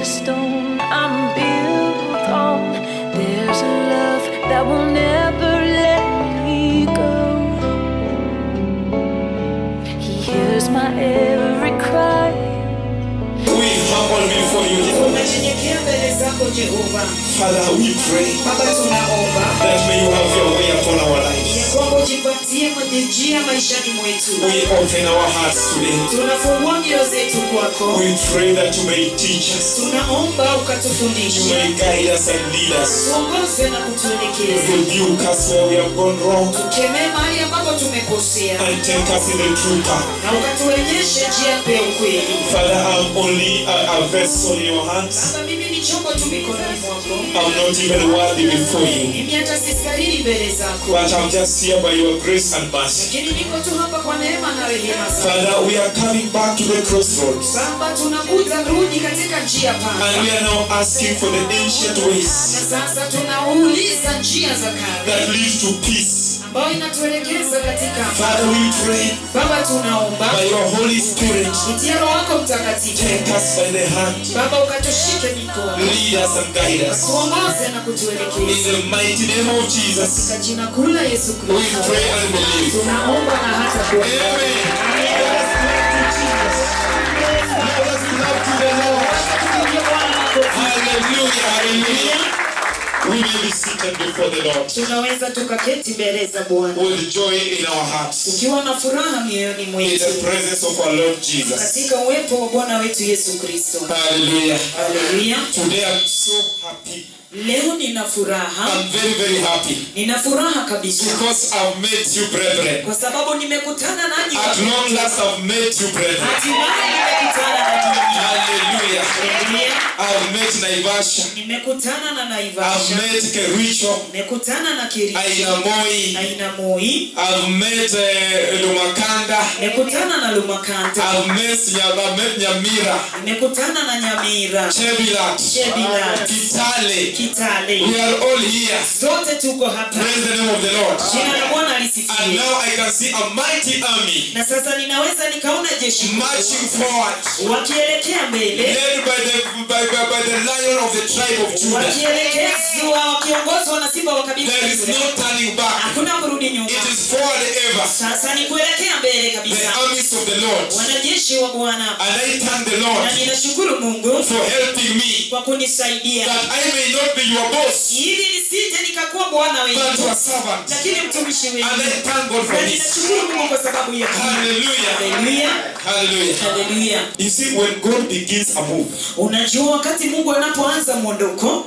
a stone I'm built on. There's a love that will never let me go. He hears my every cry. We humble before you, Jehovah. tunanyenyekea mbele zako jehova Father, we pray baba tunaomba that may you have your way upon our ya lives. kwamba ujipatie mwenye njia maishani mwetu We open our hearts today. tunafungua mioyo zetu kwako We pray that you may teach us, tunaomba you ukatufundishe may guide us and lead us. tuongoze na kutuelekeza Rebuke us where we have gone wrong tukemee mahali ambapo tumekosea and take us in the true path. na ukatuonyeshe njia ya ukweli Father, I'm only a, a vessel in your hands. baba mimi ni chombo tu mikononi mwako I'm not even worthy before you. mimi hata sistahili mbele zako But I'm just here by your grace and mercy. lakini niko tu hapa kwa neema na rehema zako Father, we are coming back to the crossroads. baba tunakuja rudi katika njia pana And we are now asking for the ancient ways na sasa tunauliza njia za kale that lead to peace. ambayo inatuelekeza katika Father, we pray baba tunaomba by your Holy Spirit, kupitia roho wako mtakatifu take us by the hand, baba ukatushike mikono lead us and guide us. tuongoze na In kutuelekeza the mighty name of Jesus, katika jina kuu la yesu we kristo pray and believe. tunaomba na hata kuomba Amen. Let us clap to Jesus. Let us clap to the Lord. Hallelujah, hallelujah. We may be seated before the Lord tunaweza tukaketi mbele za bwana with joy in our hearts tukiwa na furaha mioyoni in mwetu the presence of our Lord Jesus. katika uwepo wa bwana wetu yesu kristo Hallelujah. haleluya Today I'm so happy. leo nina furaha I'm very, very happy nina furaha kabisa because I've met you, brethren. kwa sababu nimekutana nanyi At long last, I've met you, brethren. hatimaye nimekutana na nyinyi Hallelujah. Haleluya. I've met Naivasha. nimekutana na I've naivasha met Kericho, nimekutana na kiricho Ainamoi. aina moi I've met uh, Lumakanda. nimekutana na lumakanta I've met, Nya- I've met Nyamira, nimekutana na nyamira Chebilat, Chebilat. Kitale. kitale We are all here. zote tuko hapa Praise the name of the Lord. jina la bwana And lisifiwe now I can see a mighty army na sasa ninaweza nikaona jeshi kubwa marching forward, wakielekea mbele led by the by, by, by the lion of the tribe of Judah. wakielekezwa wakiongozwa na simba wa kabila There la is Yuda. no turning back. hakuna kurudi nyuma It is forward ever. sasa ni kuelekea mbele The kabisa armies of the Lord. wanajeshi wa bwana And I thank the Lord na ninashukuru mungu for helping me kwa kunisaidia that I may not be your boss, ili nisije nikakuwa bwana but wenu your servant. lakini mtumishi And wenu I thank God for na this. ninashukuru mungu kwa sababu ya hii. Hallelujah. haleluya Hallelujah. haleluya You see, when God begins a move, unajua wakati mungu anapoanza mwondoko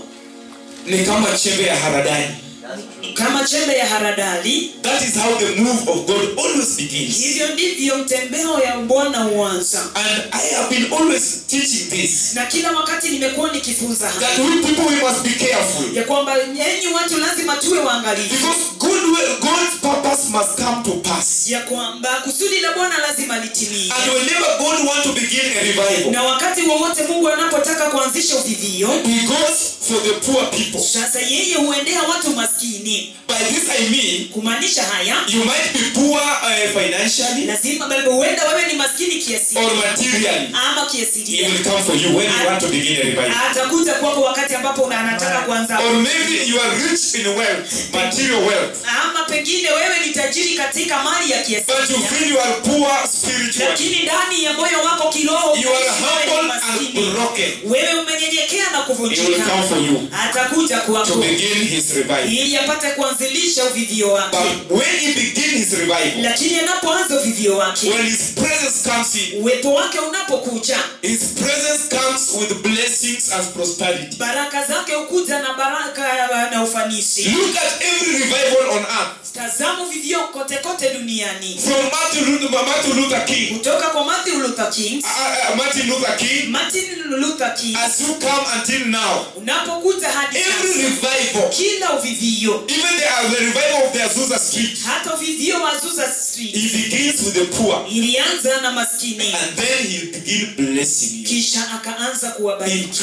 ni kama chembe ya haradani. ni kama chembe ya haradali That is how the move of God always begins. hivyo ndivyo mtembeo ya bwana huanza And I have been always teaching this. na kila wakati nimekuwa nikifunza haya That we people we must be careful. ya kwamba enyi watu lazima tuwe waangalifu Because good will, God's purpose must come to pass. ya kwamba kusudi la bwana lazima litimie And whenever God wants to begin a revival, na wakati wowote mungu anapotaka kuanzisha uvivio He goes for the poor people. sasa yeye huendea watu maskini By this I mean, kumaanisha haya you might be poor uh, financially lazima bado huenda wewe ni maskini kiasi or materially. ama He kiasilia will come for you when you want to begin a revival. atakuja kwako wakati ambapo una- anataka kuanza Or maybe you are rich in wealth, material wealth, ama pengine wewe ni tajiri katika mali ya but you kiasilia feel you are poor spiritually. lakini ndani ya moyo wako kiroho You are unaishi wewe ni humble maskini. and broken. wewe umenyenyekea na He will kuvunjika come for you atakuja to kwako begin his revival. ili apate kuanzilisha uvivio wake But when he begins his revival, lakini anapoanza uvivio wake when his presence comes in, uwepo wake unapokuja his presence comes with blessings and prosperity. baraka zake hukuja na baraka na ufanisi Look at every revival on earth. tazama uvivio kote kote duniani From Martin Luther, Martin Luther King, kutoka kwa Martin Luther King uh, uh, Martin Luther King, Martin Luther King as you come until now, unapokuja hadi every sasa revival, kila uvivio even the, uh, the revival of the Azusa Street, hata uvivio wa Azusa Street he begins with the poor, ilianza na maskini and then he'll begin blessing you. kisha akaanza In kuwabariki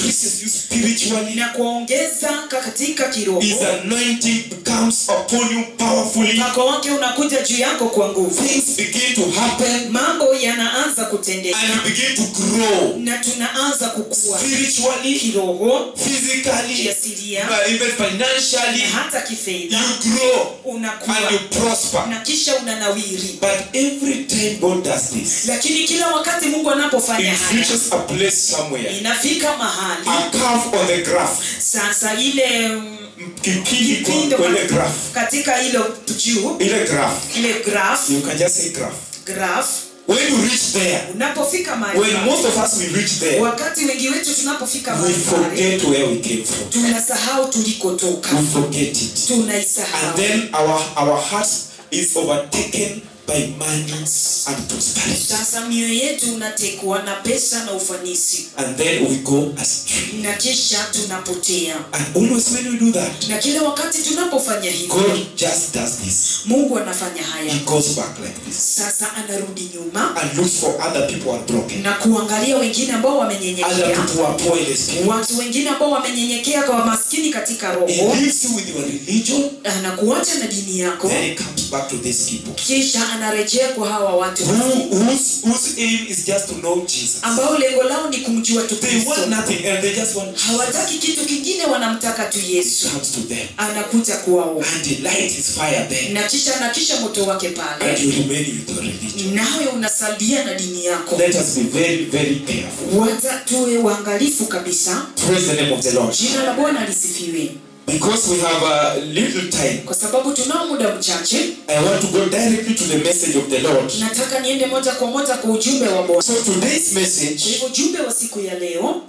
increases you spiritually. na kuongeza ka- katika kiroho His anointing comes upon you powerfully. mpako wake unakuja juu yako kwa nguvu Things begin to happen mambo yanaanza kutendeka and you begin to grow na tunaanza kukua spiritually, kiroho physically, kiasilia but even na financially. hata kifedha You grow unakuwa and you prosper. na kisha unanawiri But every time God does this, lakini kila wakati mungu anapofanya it haya reaches a place somewhere. inafika mahali A curve on the graph. sasa ile mm, Kipindi kipindo kwa ile ka- graph. katika hilo juu Ile graph. ile graph You can just say graph. graph When you reach there, unapofika mahali when pale, most of us we reach there, wakati wengi wetu tunapofika we mahali pale forget where we came from. tunasahau tulikotoka We forget it. And tunaisahau then our our heart is overtaken by money and prosperity. sasa mioyo yetu unatekwa na pesa na ufanisi And then we go astray. na kisha tunapotea And always when we do that, na kila wakati tunapofanya hivyo God just does this. mungu anafanya haya He goes back like this sasa anarudi nyuma and looks for other people who are broken. na kuangalia wengine ambao Other wamenyenyekea people who are poor in the spirit. watu wengine ambao wamenyenyekea kwa maskini katika He roho leaves you with your religion, anakuacha na dini yako then he comes back to these people. kisha anarejea kwa hawa watu Who, whose, whose aim is just to know Jesus. ambao lengo lao ni kumjua tu They kristo want nothing and they just want Jesus. hawataki kitu kingine wanamtaka tu He yesu comes to them anakuja kwao and he lights his fire there na kisha nakisha moto wake and pale you remain with your religion. nawe unasalia na dini yako Let us be very, very careful. wacha tuwe waangalifu kabisa Praise the name of the Lord. jina la bwana lisifiwe Because we have a little time, kwa sababu tunao muda mchache I want to go directly to the message of the Lord. nataka niende moja kwa moja kwa ujumbe wa bwana So today's kwa message hivyo ujumbe wa siku ya leo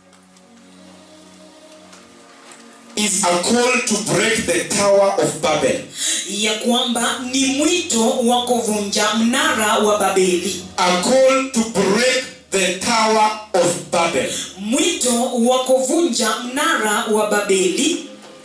is a call to break the Tower of Babel. ya kwamba ni mwito wa kuvunja mnara wa babeli A call to break the Tower of Babel. mwito wa kuvunja mnara wa babeli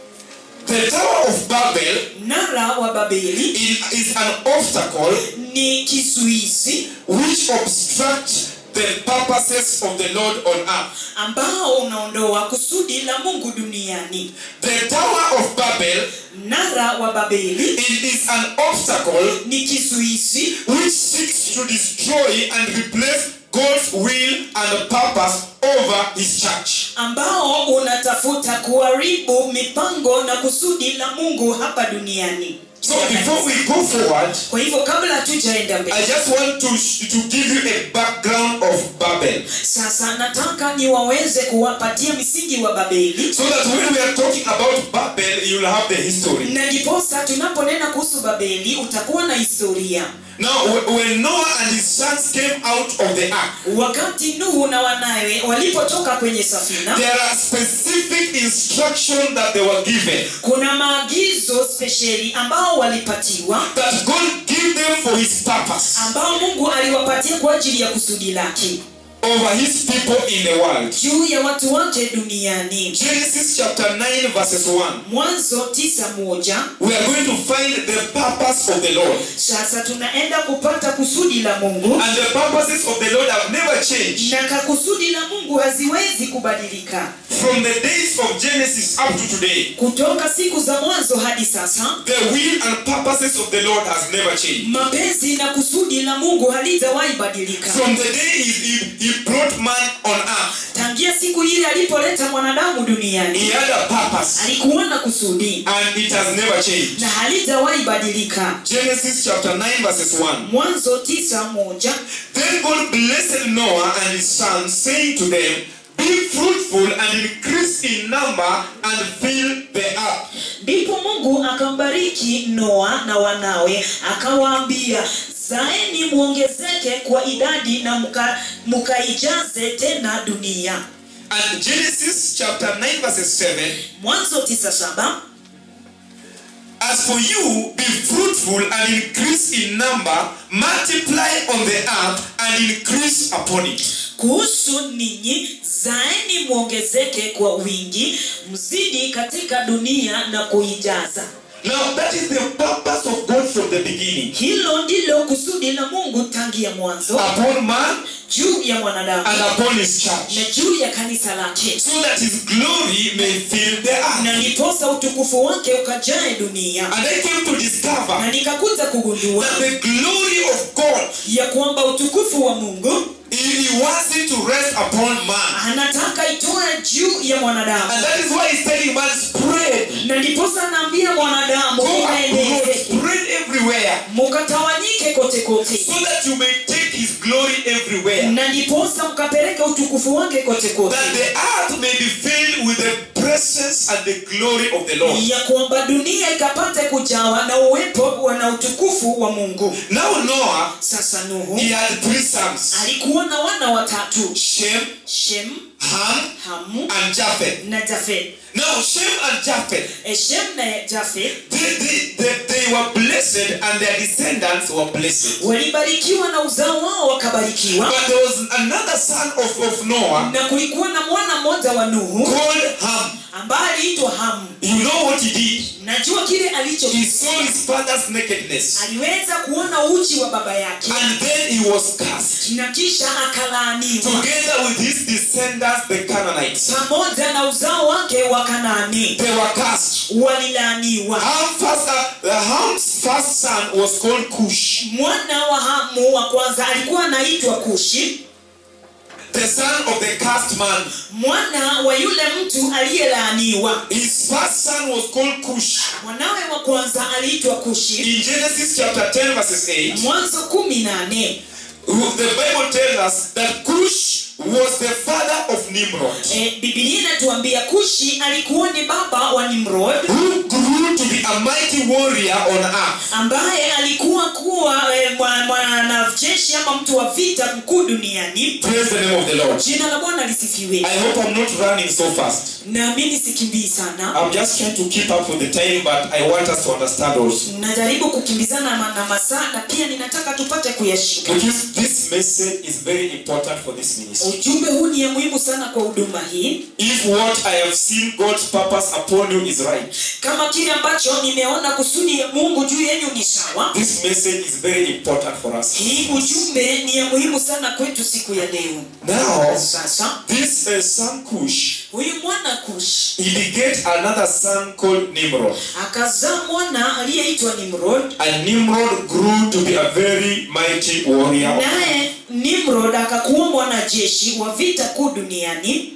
The Tower of Babel mnara wa babeli is, is an obstacle ni kizuizi which obstructs the purposes of the Lord on earth. ambao unaondoa kusudi la mungu duniani The Tower of Babel mnara wa babeli it is an obstacle ni kizuizi which seeks to destroy and replace God's will and purpose over his church. ambao unatafuta kuharibu mipango na kusudi la mungu hapa duniani So before we go forward, kwa hivyo kabla tujaenda I mbele just want to, to give you a background of Babel. sasa nataka niwaweze kuwapatia misingi wa babeli So that when we are talking about Babel, you'll have the history. na ndiposa tunaponena kuhusu babeli utakuwa na historia Now, wh- when Noah and his sons came out of the ark, wakati nuhu na wanawe walipotoka kwenye safina there are specific instructions that they were given kuna maagizo spesheli ambao walipatiwa that God gave them for his purpose ambao mungu aliwapatia kwa ajili ya kusudi lake over his people in the world. juu ya watu wake duniani Genesis chapter 9, verses 1. mwanzo tisa moja We are going to find the purpose of the Lord. sasa tunaenda kupata kusudi la mungu And the purposes of the Lord have never changed. na kakusudi la mungu haziwezi kubadilika From the days of Genesis up to today, kutoka siku za mwanzo hadi sasa the will and purposes of the Lord has never changed. mapenzi na kusudi la mungu halijawahi badilika From the day he, he, he brought man on earth, tangia siku ile alipoleta mwanadamu duniani he had a purpose. alikuwa na kusudi And it has never changed. na halijawahi badilika Genesis chapter 9, verses 1. mwanzo tisa moja Then God blessed Noah and his sons, saying to them, Be fruitful and increase in number and fill the earth. ndipo mungu akambariki noa na wanawe akawaambia zaeni mwongezeke kwa idadi na muka- mukaijaze tena dunia And Genesis chapter 9, verses 7. mwanzo tisa saba As for you, be fruitful and increase in number, multiply on the earth and increase upon it. kuhusu ninyi zaeni mwongezeke kwa wingi mzidi katika dunia na kuijaza Now, that is the purpose of God from the beginning. hilo ndilo kusudi la mungu tangia mwanzo Upon man juu ya mwanadamu and upon his church. na juu ya kanisa lake So that his glory may fill the earth. na ndiposa utukufu wake ukajae dunia And I came to na discover nikakuja kugundua that the glory of God, ya kwamba utukufu wa mungu He wants it to rest upon man. anataka itoe juu ya mwanadamu And that is why He's telling man, spread. na ndiposa anaambia mwanadamu Go abroad, ukaeneze spread everywhere. mukatawanyike kote kote So that you may take His glory everywhere. na ndiposa mkapeleke utukufu wake kote kote That the earth may be filled with the presence and the glory of the Lord. ya kwamba dunia ikapate kujawa na uwepo wa na utukufu wa mungu Now Noah, sasa nuhu he had three sons. alikuwa na wana watatu Shem, shem Ham, hamu and Japheth. na jafet Now Shem and Japheth, E, shem na jafet they, they, they, they were blessed and their descendants were blessed. walibarikiwa na uzao wao wakabarikiwa But there was another son of, of Noah na kulikuwa na mwana mmoja wa nuhu called Ham. ambaye aliitwa hamu You know what he did? najua kile alicho He saw his father's nakedness. aliweza kuona uchi wa baba yake And then he was cast na kisha akalaaniwa together with his descendants, the Canaanites. pamoja na uzao wake wa kanaani They were cast. walilaaniwa Ham first, uh, Ham's first son was called Cush. mwana wa hamu wa kwanza alikuwa anaitwa kushi The son of the cast man. mwana wa yule mtu aliyelaaniwa His first son was called Cush. mwanawe wa kwanza aliitwa kushi In Genesis chapter 10, verses 8, mwanzo kumi nane the Bible tells us that Cush was the father of Nimrod, e, bibilia inatuambia kushi alikuwa ni baba wa nimrod who grew to be a mighty warrior on earth. ambaye alikuwa kuwa e, mwanajeshi ama mtu wa vita mkuu duniani Praise the name of the Lord. jina la bwana lisifiwe I hope I'm not running so fast. naamini sikimbii sana I'm just trying to keep up with the time, but I want us to understand also. najaribu kukimbizana na- na masaa na pia ninataka tupate kuyashika Because this message is very important for this ministry. ujumbe huu ni ya muhimu sana kwa huduma hii If what I have seen God's purpose upon you is right, kama kile ambacho nimeona kusudi ya mungu juu yenyu ni sawa this message is very important for us. hii ujumbe ni ya muhimu sana kwetu siku ya leo Now, sasa this uh, son Cush, huyu mwana kush he begat another son called Nimrod. akazaa mwana aliyeitwa nimrod And Nimrod grew to be a very mighty warrior. naye nimrod akakuwa mwanajeshi wa vita kuu duniani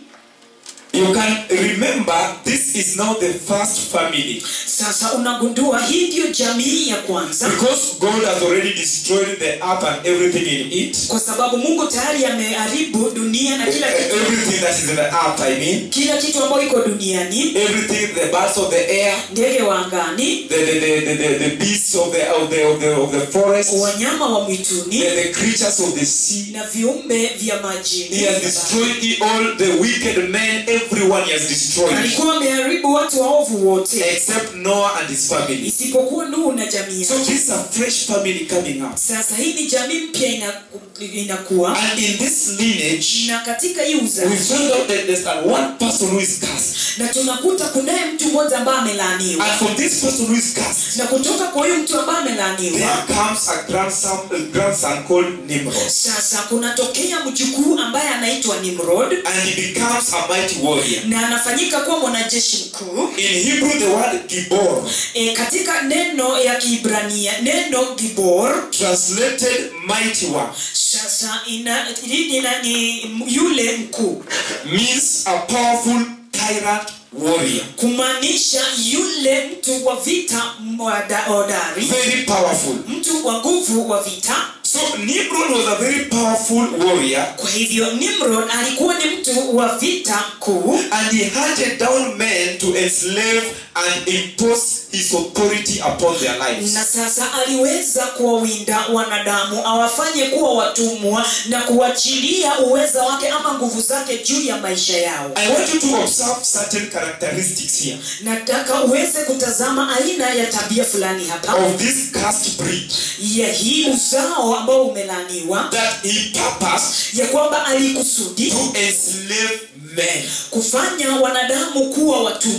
You can remember this is now the first family sasa unagundua hii ndiyo jamii ya kwanza because God has already destroyed the earth and everything in it. kwa sababu mungu tayari ameharibu dunia na kila kitu Everything that is in the earth, I mean, kila kitu ambayo iko duniani everything, the birds of the air, ndege wa angani the the, the, the, the, the beasts of the of the of the, of the forest, wanyama wa the, mwituni the creatures of the sea. na viumbe vya majini He has destroyed it all the wicked men, everyone he has destroyed. alikuwa ameharibu watu waovu wote Except Noah and his family. isipokuwa nuhu na jamii So yake. this is a fresh family coming up. sasa hii ni jamii mpya inaku- inakuwa And in this lineage, na katika hii we uzazi found out that there's that one person who is cursed. na tunakuta kunaye mtu mmoja ambaye amelaaniwa And from this person who is cursed, na kutoka kwa huyu mtu ambaye there amelaaniwa comes a grandson, a grandson called Nimrod. sasa kunatokea mjukuu ambaye anaitwa nimrod And he becomes a mighty warrior. na anafanyika kuwa mwanajeshi mkuu In Hebrew, the word Gibor, e, katika neno ya kiibrania neno gibor translated mighty one, sasa ina, ina, ni yule mkuu means a powerful tyrant warrior. kumaanisha yule mtu wa vita mwada- hodari Very powerful. mtu wa nguvu wa vita So Nimrod was a very powerful warrior kwa hivyo nimrod alikuwa ni mtu wa vita kuu and he hunted down men to enslave and impose his authority upon their lives. na sasa aliweza kuwawinda wanadamu awafanye kuwa watumwa na kuachilia uweza wake ama nguvu zake juu ya maisha yao I want you to observe certain characteristics here nataka uweze kutazama aina ya tabia fulani hapa of this cast breed ya hii uzao ambao umelaaniwa that he purposed ya kwamba alikusudi to enslave men. kufanya wanadamu kuwa watumwa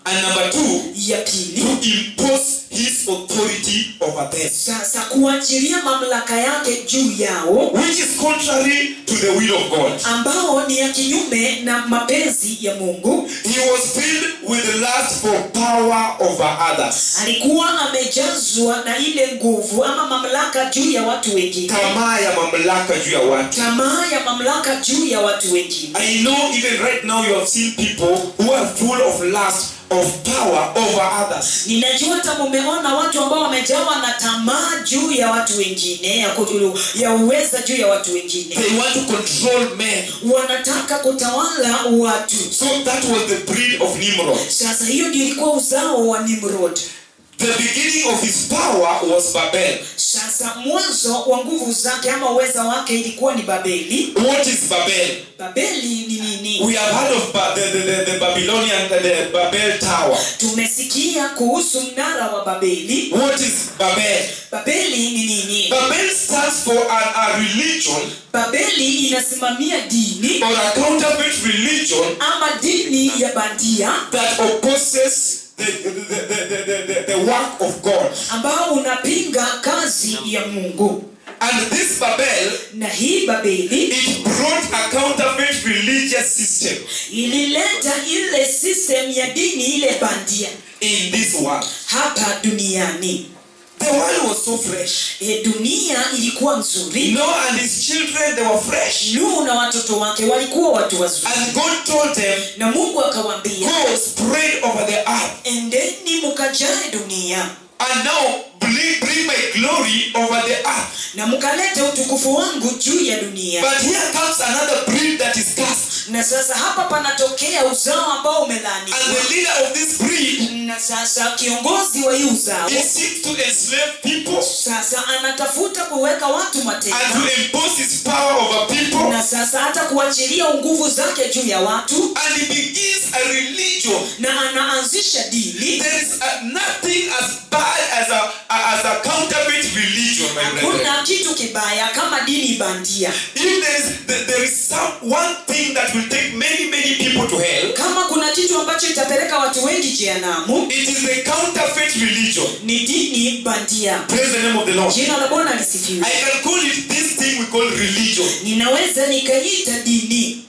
And number two, ya pili to impose his authority over them. sasa kuachilia mamlaka yake juu yao Which is contrary to the will of God. ambao ni ya kinyume na mapenzi ya mungu He was filled with the lust for power over others. alikuwa amejazwa na ile nguvu ama mamlaka juu ya watu wengine Tamaa ya mamlaka juu ya watu. tamaa ya mamlaka juu ya watu wengine I know even right now you have seen people who are full of lust of power over others. ninajua hata mumeona watu ambao wamejawa na tamaa juu ya watu wengine ya, kutulu, ya uweza juu ya watu wengine They want to control men. wanataka kutawala watu So that was the breed of Nimrod. sasa hiyo ndio ilikuwa uzao wa nimrod The beginning of his power was Babel. sasa mwanzo wa nguvu zake ama uweza wake ilikuwa ni babeli What is Babel? babeli ni nini We have heard of ba- the, the, the, the Babylonian, the, the Babel Tower. tumesikia kuhusu mnara wa babeli What is Babel? babeli ni nini Babel stands for an, a religion babeli inasimamia dini or a counterfeit religion ama dini ya bandia that opposes the, the, the, the, the, the, the work of God. ambao unapinga kazi ya mungu And this Babel, na hii babeli it brought a counterfeit religious system ilileta ile system ya dini ile bandia in this world. hapa duniani The world was so fresh. e, dunia ilikuwa nzuri Noah and his children, they were fresh. nuhu na watoto wake walikuwa watu wazuri And God told them, na mungu akawaambia Go spread over the earth. endeni mukajae dunia And now bring, bring my glory over the earth. na mkalete utukufu wangu juu ya dunia But here comes another breed that is cursed. na sasa hapa panatokea uzao ambao And umelaaniwa the leader of this breed, na sasa kiongozi wa hii uzao he seeks to enslave people sasa anatafuta kuweka watu mateka and to impose his power over people. na sasa hata kuachilia nguvu zake juu ya watu And he begins a religion. na anaanzisha dini There is uh, nothing as bad as a, as a counterfeit religion, my brethren. hakuna kitu kibaya kama dini bandia If there is, there- there is some one thing that will take many, many people to hell, kama kuna kitu ambacho itapeleka watu wengi jehanamu it is the counterfeit religion. ni dini bandia Praise the name of the Lord. jina la bwana lisifiwe I can call it this thing we call religion. ninaweza nikaita dini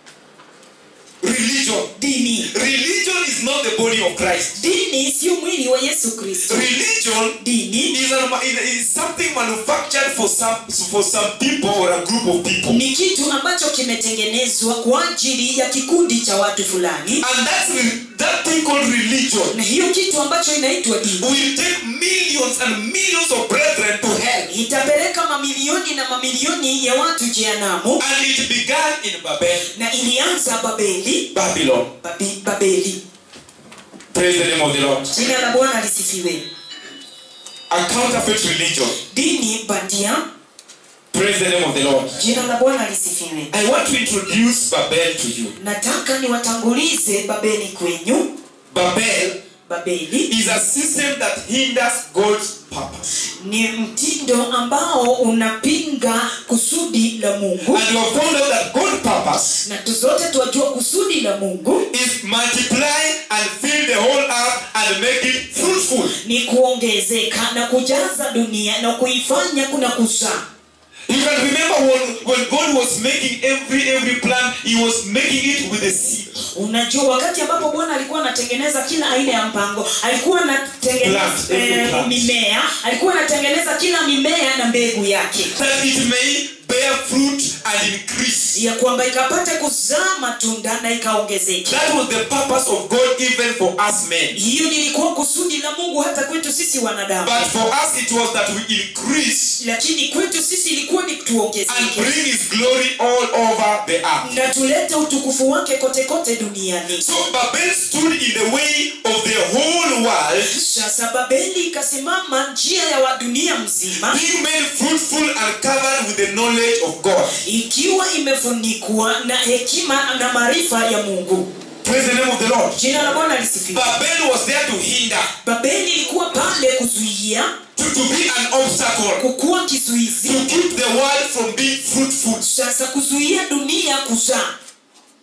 Religion. dini Religion is not the body of Christ. dini sio mwili wa yesu kristo Religion dini is, a, is something manufactured for some for some people or a group of people. ni kitu ambacho kimetengenezwa kwa ajili ya kikundi cha watu fulani And that's re- that thing called religion na hiyo kitu ambacho inaitwa dini will take millions and millions of brethren to hell. itapeleka mamilioni na mamilioni ya watu jehanamu And it began in Babel, na ilianza babeli Babylon. Babi, babeli Praise the name of the Lord. jina la bwana lisifiwe A counterfeit religion. dini bandia Praise the name of the Lord. jina la bwana lisifiwe I want to introduce Babel to you. nataka niwatangulize babeli kwenyu Babel babeli is a system that hinders God's purpose. ni mtindo ambao unapinga kusudi la mungu And you have found out that God's purpose na tu zote tuwajua kusudi la mungu is multiply and fill the whole earth and make it fruitful. ni kuongezeka na kujaza dunia na kuifanya kuna kuzaa You can remember when, when God was making every every plant, He was making it with a seed. unajua wakati ambapo bwana alikuwa anatengeneza kila aina ya mpango alikuwa anatengeneza Plant, every eh, plant. mimea alikuwa anatengeneza kila mimea na mbegu yake That it may bear fruit and increase. ya kwamba ikapate kuzaa matunda na ikaongezeka That was the purpose of God even for us men. hiyo lilikuwa kusudi la mungu hata kwetu sisi wanadamu But for us it was that we increase lakini kwetu sisi ilikuwa ni and tuongezeke bring His glory all over the earth. na tulete utukufu wake kote kote duniani So Babel stood in the way of the whole world, sasa babeli ikasimama njia ya wa dunia mzima being made fruitful and covered with the knowledge of God. ikiwa imefunikwa na hekima na maarifa ya mungu Praise the name of the Lord. jina la bwana lisifiwe Babel was there to hinder, babeli ilikuwa pale kuzuia to, to be an obstacle, kukuwa kizuizi to keep the world from being fruitful. sasa kuzuia dunia kuzaa That was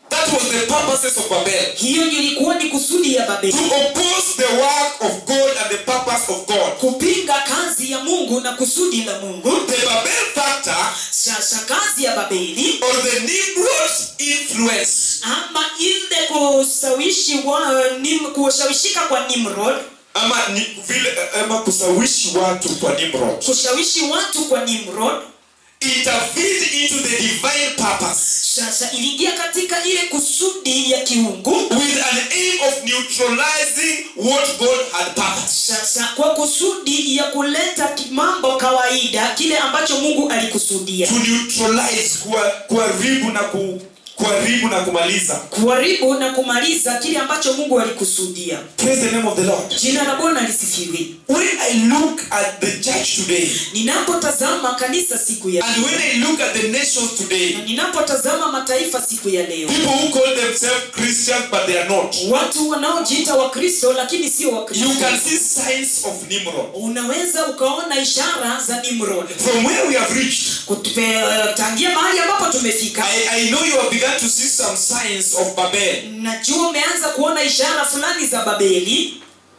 was the purposes of Babel. hiyo ndio ilikuwa ni kusudi ya To babeli oppose the work of God and the purpose of God. kupinga kazi ya mungu na kusudi la mungu The Babel factor sasa kazi ya babeli or the Nimrod's influence ama ile kusawishi wa, nim, kushawishika kwa nimrod ama ni vile ama kusawishi watu kwa Nimrod kushawishi watu kwa nimrod intervened into the divine purpose sasa iliingia katika ile kusudi ya kiungu with an aim of neutralizing what God had purposed. sasa kwa kusudi ya kuleta ki- mambo kawaida kile ambacho mungu alikusudia To neutralize kuwa- kuharibu na ku, kuharibu na kumaliza. kuharibu na kumaliza kile ambacho mungu alikusudia Praise the name of the Lord. jina la bwana lisifiwe When I look at the church today ninapotazama kanisa siku ya and when I look at the nations today, na ninapotazama mataifa siku ya leo people who call themselves Christians but they are not, watu wanaojiita wakristo lakini sio you wakristo can see signs of Nimrod. unaweza ukaona ishara za nimrod From where we have reached, Kutupe- tangia mahali ambapo tumefika I, I know you have begun to see some signs of Babel. najua umeanza kuona ishara fulani za babeli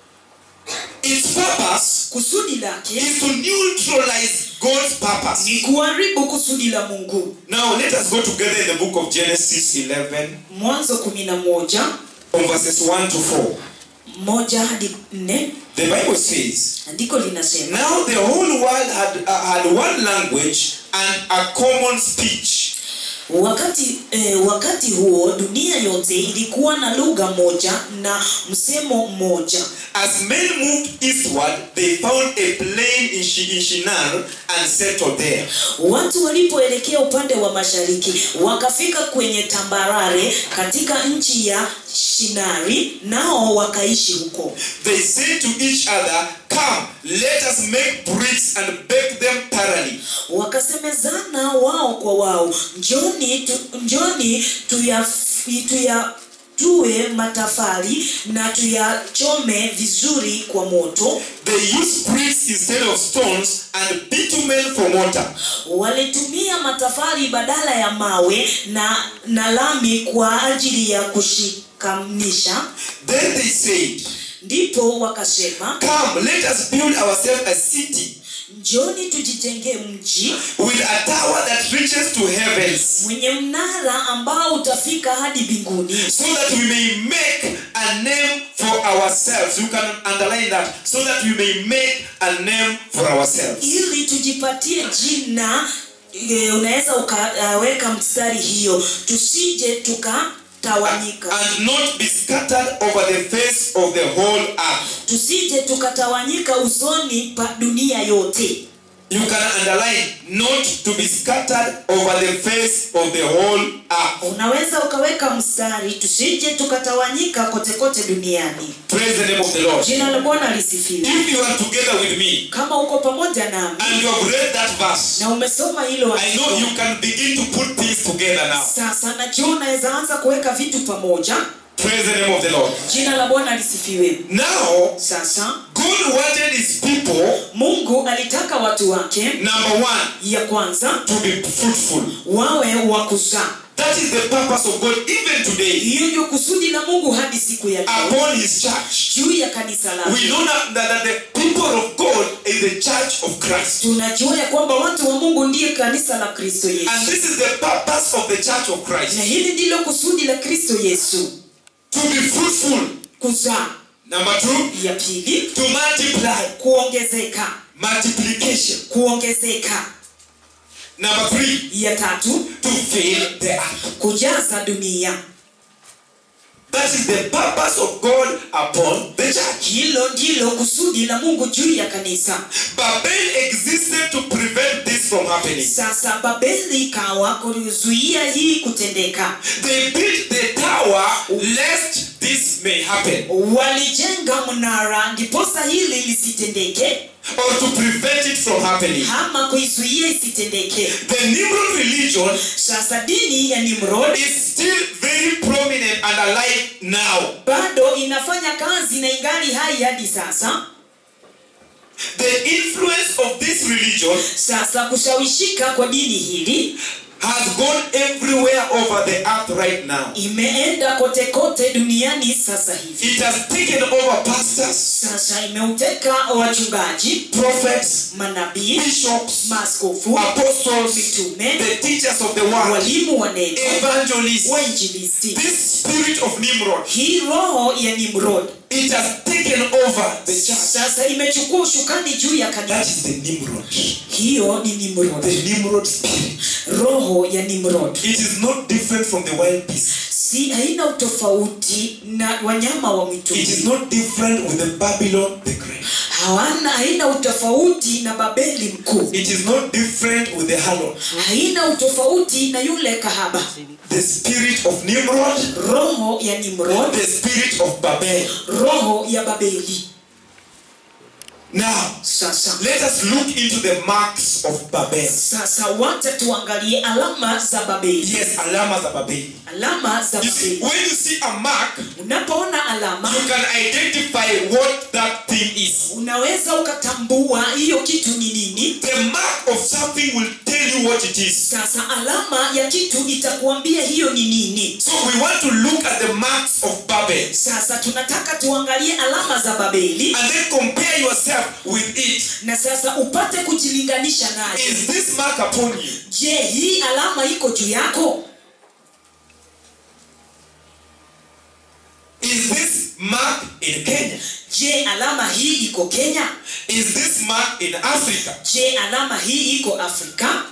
Its purpose kusudi lake is to neutralize God's purpose. ni kuharibu kusudi la mungu Now let us go together in the book of Genesis 11, mwanzo kumi na moja from verses 1 to 4. moja hadi nne The Bible says, andiko linasema Now the whole world had, uh, had one language and a common speech. wakati eh, wakati huo dunia yote ilikuwa na lugha moja na msemo mmoja As men moved eastward, they found a plain in, Shi- in Shinar and settled there. watu walipoelekea upande wa mashariki wakafika kwenye tambarare katika nchi ya shinari nao wakaishi huko They said to each other, Come, let us make bricks and bake them thoroughly. wakasemezana wao kwa wao njoni tu, njoni tuya, tuya tuwe matafari na tuyachome vizuri kwa moto They used bricks instead of stones and bitumen for mortar. walitumia matafari badala ya mawe na, na lami kwa ajili ya kushikanisha Then they said, ndipo wakasema Come, let us build ourselves a city njoni tujijengee mji with a tower that reaches to heavens, mwenye mnara ambao utafika hadi mbinguni so that we may make a name for ourselves. You can underline that. So that we may make a name for ourselves. ili tujipatie jina e, unaweza ukaweka mstari hiyo tusije tukatawanyika And not be scattered over the face of the whole earth. tusije tukatawanyika usoni pa dunia yote You can underline not to be scattered over the face of the whole earth. unaweza ukaweka mstari tusije tukatawanyika kote kote duniani Praise the name of the Lord. jina la bwana lisifiwe If you are together with me kama uko pamoja nami and you have read that verse, na umesoma hilo I know andiko, you can begin to put things together now. sasa najua unaweza anza kuweka vitu pamoja Praise the name of the Lord. jina la bwana lisifiwe Now, sasa God wanted his people, mungu alitaka watu wake number one, ya kwanza to be fruitful. wawe wa kuzaa That is the purpose of God even today hiyo ndio kusudi la mungu hadi siku ya leo upon his church. juu ya kanisa We lake know that, that, that the people of God is the church of Christ. tunajua ya kwamba watu wa mungu ndiye kanisa la kristo And yesu this is the purpose of the church of na Christ. hili ndilo kusudi la kristo yesu To be fruitful. kuzaa Number two, ya pili to multiply. kuongezeka Multiplication. kuongezeka Number three, ya tatu to fill the earth. kujaza dunia That is the purpose of God upon the church. hilo ndilo kusudi la mungu juu ya kanisa Babel existed to prevent this from happening. sasa babeli ikawa kuzuia hii kutendeka They built the tower lest this may happen walijenga mnara ndiposa hili lisitendeke or to prevent it from happening. ama kuizuia isitendeke The Nimrod religion sasa dini ya nimrod is still very prominent and alive now. bado inafanya kazi na ingali hai hadi sasa The influence of this religion sasa kushawishika kwa dini hili has gone everywhere over the earth right now. imeenda kote kote duniani sasa hivi It has taken over pastors, sasa imeuteka wachungaji prophets, manabii bishops, maaskofu apostles, mitume the teachers of the word, walimu wa neno evangelists. wainjilisti This spirit of Nimrod, hii roho ya nimrod it has taken over the church. sasa imechukua ushukani juu ya That kanisa is the Nimrod. hiyo ni nimrod The Nimrod spirit. roho ya nimrod It is not different from the wild beast. si haina utofauti na wanyama wa It is mwituni not different with the Babylon the Great. hawana haina utofauti na babeli mkuu It is not different with the Harlot. haina utofauti na yule kahaba The spirit of Nimrod, roho ya nimrod the spirit of Babel. roho ya babeli Now, sasa let us look into the marks of Babel. sasa wacha tuangalie alama za babeli Yes, alama za Babel. alama za You see, babeli when you see a mark, unapoona alama you can identify what that thing is. unaweza ukatambua hiyo kitu ni nini The mark of something will tell you what it is. sasa alama ya kitu itakuambia hiyo ni nini So we want to look at the marks of Babel sasa tunataka tuangalie alama za babeli and then compare yourself with it. na sasa upate kujilinganisha nayo Is this mark upon you? je hii alama iko juu yako Is this mark in Kenya? je alama hii iko kenya Is this mark in Africa? je alama hii iko afrika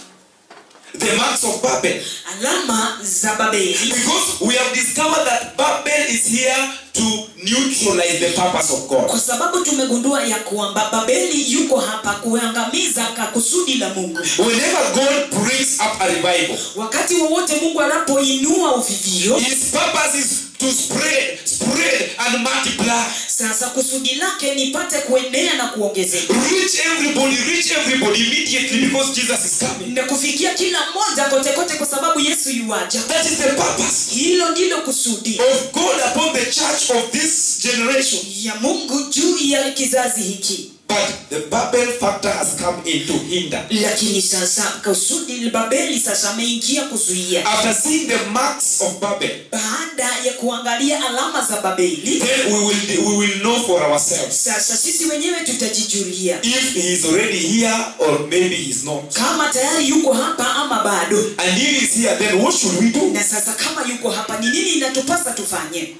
The marks of Babel. alama za babeli Because we have discovered that Babel is here to neutralize the purpose of God. kwa sababu tumegundua ya kwamba babeli yuko hapa kuangamiza ka kusudi la mungu Whenever God brings up a revival, wakati wowote mungu anapoinua uvivio His purpose is to spread, spread, and multiply. sasa kusudi lake nipate kuenea na kuongezeka Reach everybody, reach everybody immediately because Jesus is coming. na kufikia kila mmoja kote kote kwa sababu yesu yuaja That is the purpose hilo ndilo kusudi of God upon the church of this generation. ya mungu juu ya kizazi hiki But the Babel factor has come in to hinder. lakini sasa kusudi la babeli sasa ameingia kuzuia After seeing the marks of Babel, baada ya kuangalia alama za babeli then we will we will know for ourselves sasa sisi wenyewe tutajijulia if he is already here or maybe he's not. kama tayari yuko hapa ama bado And if he's here, then what should we do? na sasa kama yuko hapa ni nini inatupasa tufanye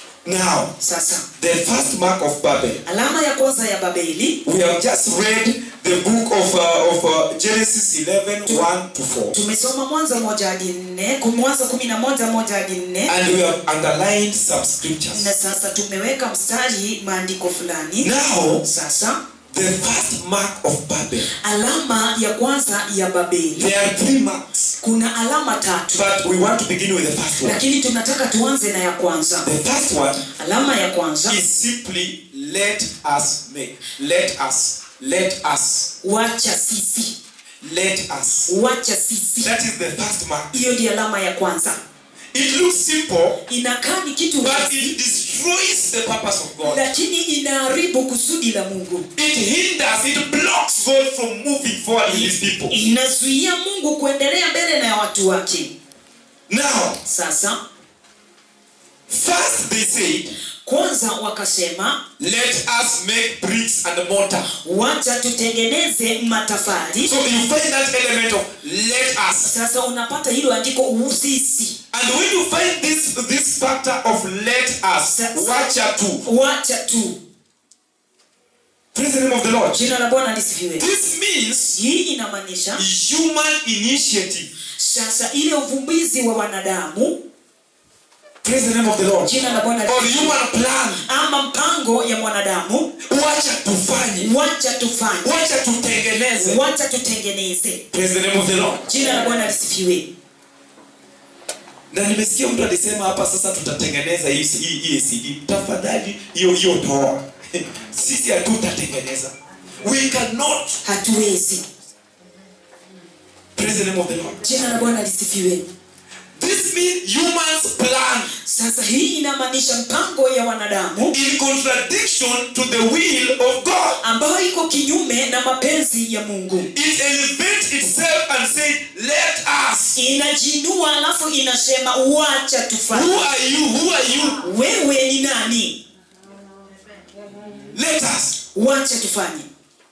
Now, sasa the first mark of Babel. alama ya kwanza ya babeli We have just read the book of uh, of uh, Genesis 11 1 to 4. tumesoma mwanzo moja hadi nne ku- mwanzo kumi na moja moja hadi nne And we have underlined some scriptures. na sasa tumeweka mstari maandiko fulani Now, sasa the first mark of Babel. alama ya kwanza ya babeli There are three marks, kuna alama tatu but we want to begin with the first one. lakini tunataka tuanze na ya kwanza The first one alama ya kwanza is simply let us make. Let us. Let us. wacha sisi Let us. wacha sisi That is the first mark. hiyo ndio alama ya kwanza It looks simple, inakaa ni kitu but rahisi, it destroys the purpose of God. lakini inaharibu kusudi la mungu It hinders, it blocks God from moving forward with his people. inazuia mungu kuendelea mbele na ya watu wake Now, sasa first they said, kwanza wakasema let us make bricks and mortar. wacha tutengeneze matafari So you find that element of let us. sasa unapata hilo andiko usisi And when you find this this factor of let us, wacha tu. wacha tu Praise the name of the Lord. jina la bwana lisifiwe This means hii inamaanisha human initiative. sasa ile uvumbizi wa wanadamu Praise the name of the Lord. jina la bwana Or lisifiwe. human plan. ama mpango ya mwanadamu Wacha tufanye. wacha tufanye Wacha tutengeneze. wacha tutengeneze Praise the name of the Lord. jina la bwana lisifiwe na nimesikia mtu alisema hapa sasa tutatengeneza hii hii hii CD. Tafadhali hiyo hiyo toa. Sisi hatutatengeneza. We cannot. hatuwezi Praise the name of the Lord. jina la bwana lisifiwe This means humans plan. sasa hii inamaanisha mpango ya wanadamu in contradiction to the will of God. ambayo iko kinyume na mapenzi ya mungu It elevates itself and says, Let us. inajiinua alafu inasema wacha Who tufanye are you? Who are you? wewe ni nani Let us. wacha tufanye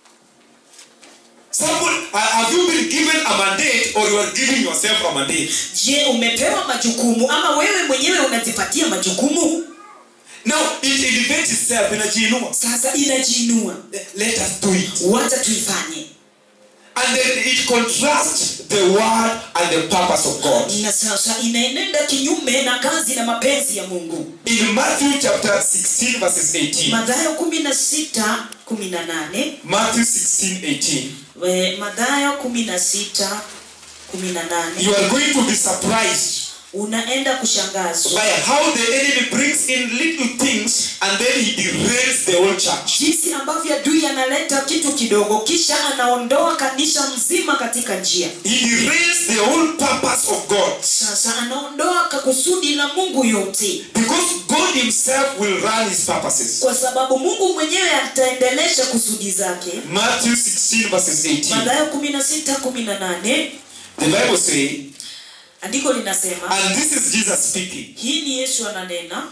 Someone, uh, have you been given a mandate or you are giving yourself a mandate? je umepewa majukumu ama wewe mwenyewe unajipatia majukumu Now, it elevates itself. Inajiinua. sasa inajiinua Let us do it. wacha tuifanye And then it contrasts the word and the purpose of God. na sasa inaenenda kinyume na kazi na mapenzi ya mungu In Matthew chapter 16, verses 18. madhayo kumi na sita kumi na nane Matthew 16, 18. We- madhayo kumi na sita kumi na nane You are going to be surprised unaenda kushangazwa by how the enemy brings in little things and then he derails the whole church. jinsi ambavyo adui analeta kitu kidogo kisha anaondoa kanisa mzima katika njia He derails the whole purpose of God. sasa anaondoa kakusudi la mungu yote Because God Himself will run His purposes. kwa sababu mungu mwenyewe ataendelesha kusudi zake Matthew 16, verses 18. mathayo kumi na sita kumi na nane The Bible says, andiko linasema and this is Jesus speaking. hii ni yesu ananena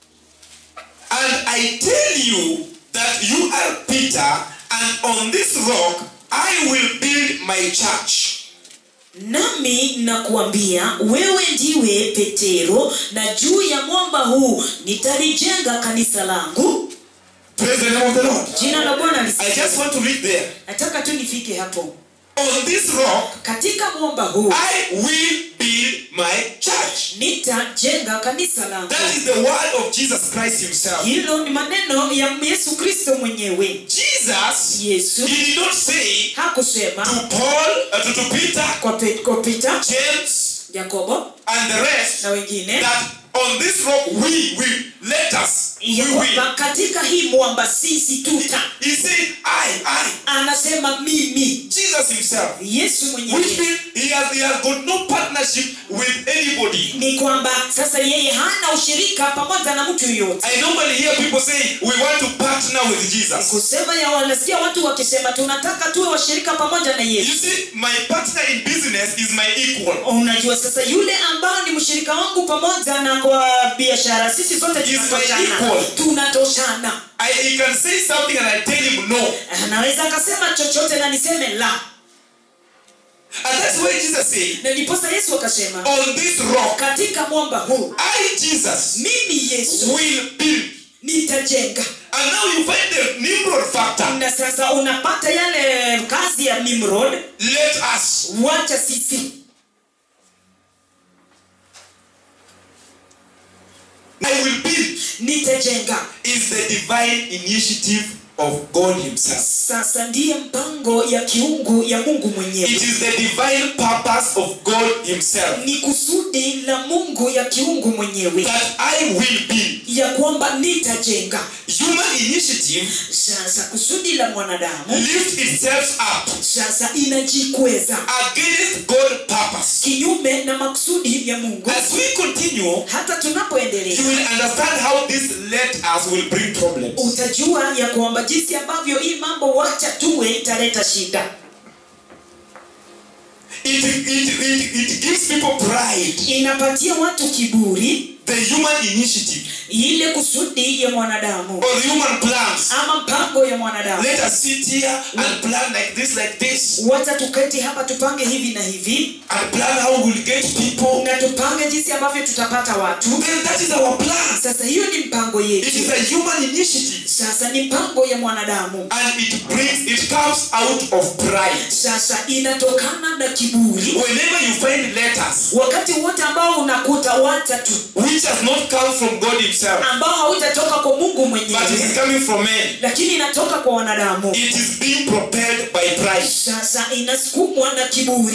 And I tell you that you are Peter, and on this rock I will build my church. nami nakuambia wewe ndiwe petero na juu ya mwamba huu nitalijenga kanisa langu Praise the name of the Lord. jina la bwana I lisifiwe. just want to read there. nataka tu nifike hapo On this rock katika mwamba huu I will build my church. nitajenga kanisa langu That is the word of Jesus Christ Himself. hilo ni maneno ya yesu kristo mwenyewe Jesus, yesu He did not say hakusema to Paul, uh, to, to Peter, kwa, Pe- kwa pita James, yakobo and the rest na wengine that on this rock we will let us we ya will. kwamba katika hii mwamba sisi tuta He said, I, I, anasema mimi Jesus Himself. yesu Which mwenyewe means he has, he has got no partnership with anybody. ni kwamba sasa yeye hana ushirika pamoja na mtu yoyote I normally hear people say we want to partner with Jesus. kusema ya wanasikia watu wakisema tunataka tuwe washirika pamoja na You yesu see, my partner in business is my equal. unajua sasa yule ambao ni mshirika wangu pamoja na kwa biashara sisi zote Is my tunatoshana equal. tunatoshana I, he can say something and I tell him no. anaweza akasema chochote na niseme la And that's why Jesus said, na ndiposa yesu akasema on this rock, katika mwamba huu I, Jesus, mimi yesu will build. nitajenga And now you find the Nimrod factor. na sasa unapata yale kazi ya nimrod Let us. wacha sisi I will build nitajenga is the divine initiative of God Himself. sasa ndiye mpango ya kiungu ya mungu It mwenyewe is the divine purpose of God Himself ni kusudi la mungu ya kiungu mwenyewe that I will build. ya kwamba nitajenga Human initiative sasa kusudi la mwanadamu lift itself up sasa inajikweza against God's purpose. kinyume na makusudi ya mungu As we continue, hata you tunapoendelea will understand how this let us will bring problems. utajua ya kwamba jinsi ambavyo hii mambo wacha tuwe italeta shida It, it, it, it gives people pride. inapatia watu kiburi The human initiative ile kusudi ya mwanadamu or human plans. ama mpango ya mwanadamu Let us sit here and plan like this, like this, wacha tuketi hapa tupange hivi na hivi and plan how we'll get people. na tupange jinsi ambavyo tutapata watu Then that is our plan. sasa hiyo ni mpango It yetu is a human initiative. sasa ni mpango ya mwanadamu And it brings, it comes out of pride. sasa inatokana na kiburi Whenever you find letters wakati wote ambao unakuta wacha tu which has not come from God Himself, ambao hautatoka kwa mungu but it is mwenyewe coming from men, lakini inatoka kwa wanadamu it is being propelled by pride. sasa inasukumwa na kiburi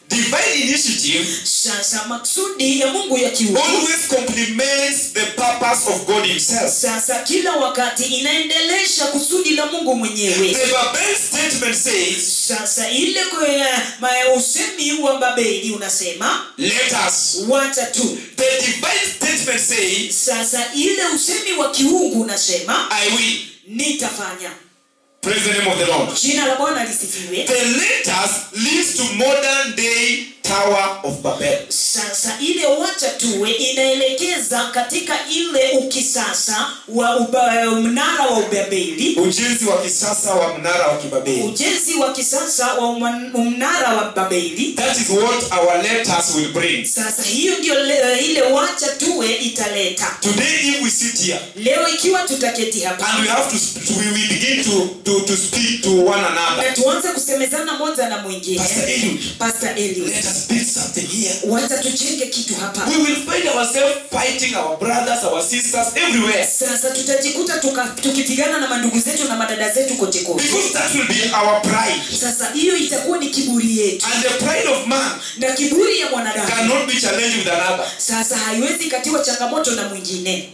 divine initiative sasa maksudi ya mungu ya kiungu always complements the purpose of God Himself. sasa kila wakati inaendelesha kusudi la mungu mwenyewe The Babel statement says, sasa ile kwe- ma- usemi wa babeli unasema Let us. wacha tu The divine statement says, sasa ile usemi wa kiungu unasema I will. nitafanya Praise the name of the Lord. jina la bwana lisifiwe The let us leads to modern day Tower of Babel. sasa ile wacha tuwe inaelekeza katika ile ukisasa wa uba, mnara wa ubabeli Ujenzi wa kisasa wa mnara wa kibabeli. ujenzi wa kisasa wa uma- mnara wa babeli That is what our letters will bring. sasa hiyo ndio le- ile wacha tuwe italeta Today, if we sit here leo ikiwa tutaketi hapa and we have to, sp- we will begin to, to, to speak to one another. na tuanze kusemezana moja na mwingine Pastor Eliud, Pastor Eliud, let us build something here. wacha tujenge kitu hapa We will find ourselves fighting our brothers, our sisters everywhere. sasa tutajikuta tuka- tukipigana na mandugu zetu na madada zetu kote kote Because that will be our pride. sasa hiyo itakuwa ni kiburi yetu And the pride of man na kiburi ya mwanadamu cannot be challenged with another. sasa haiwezi katiwa changamoto na mwingine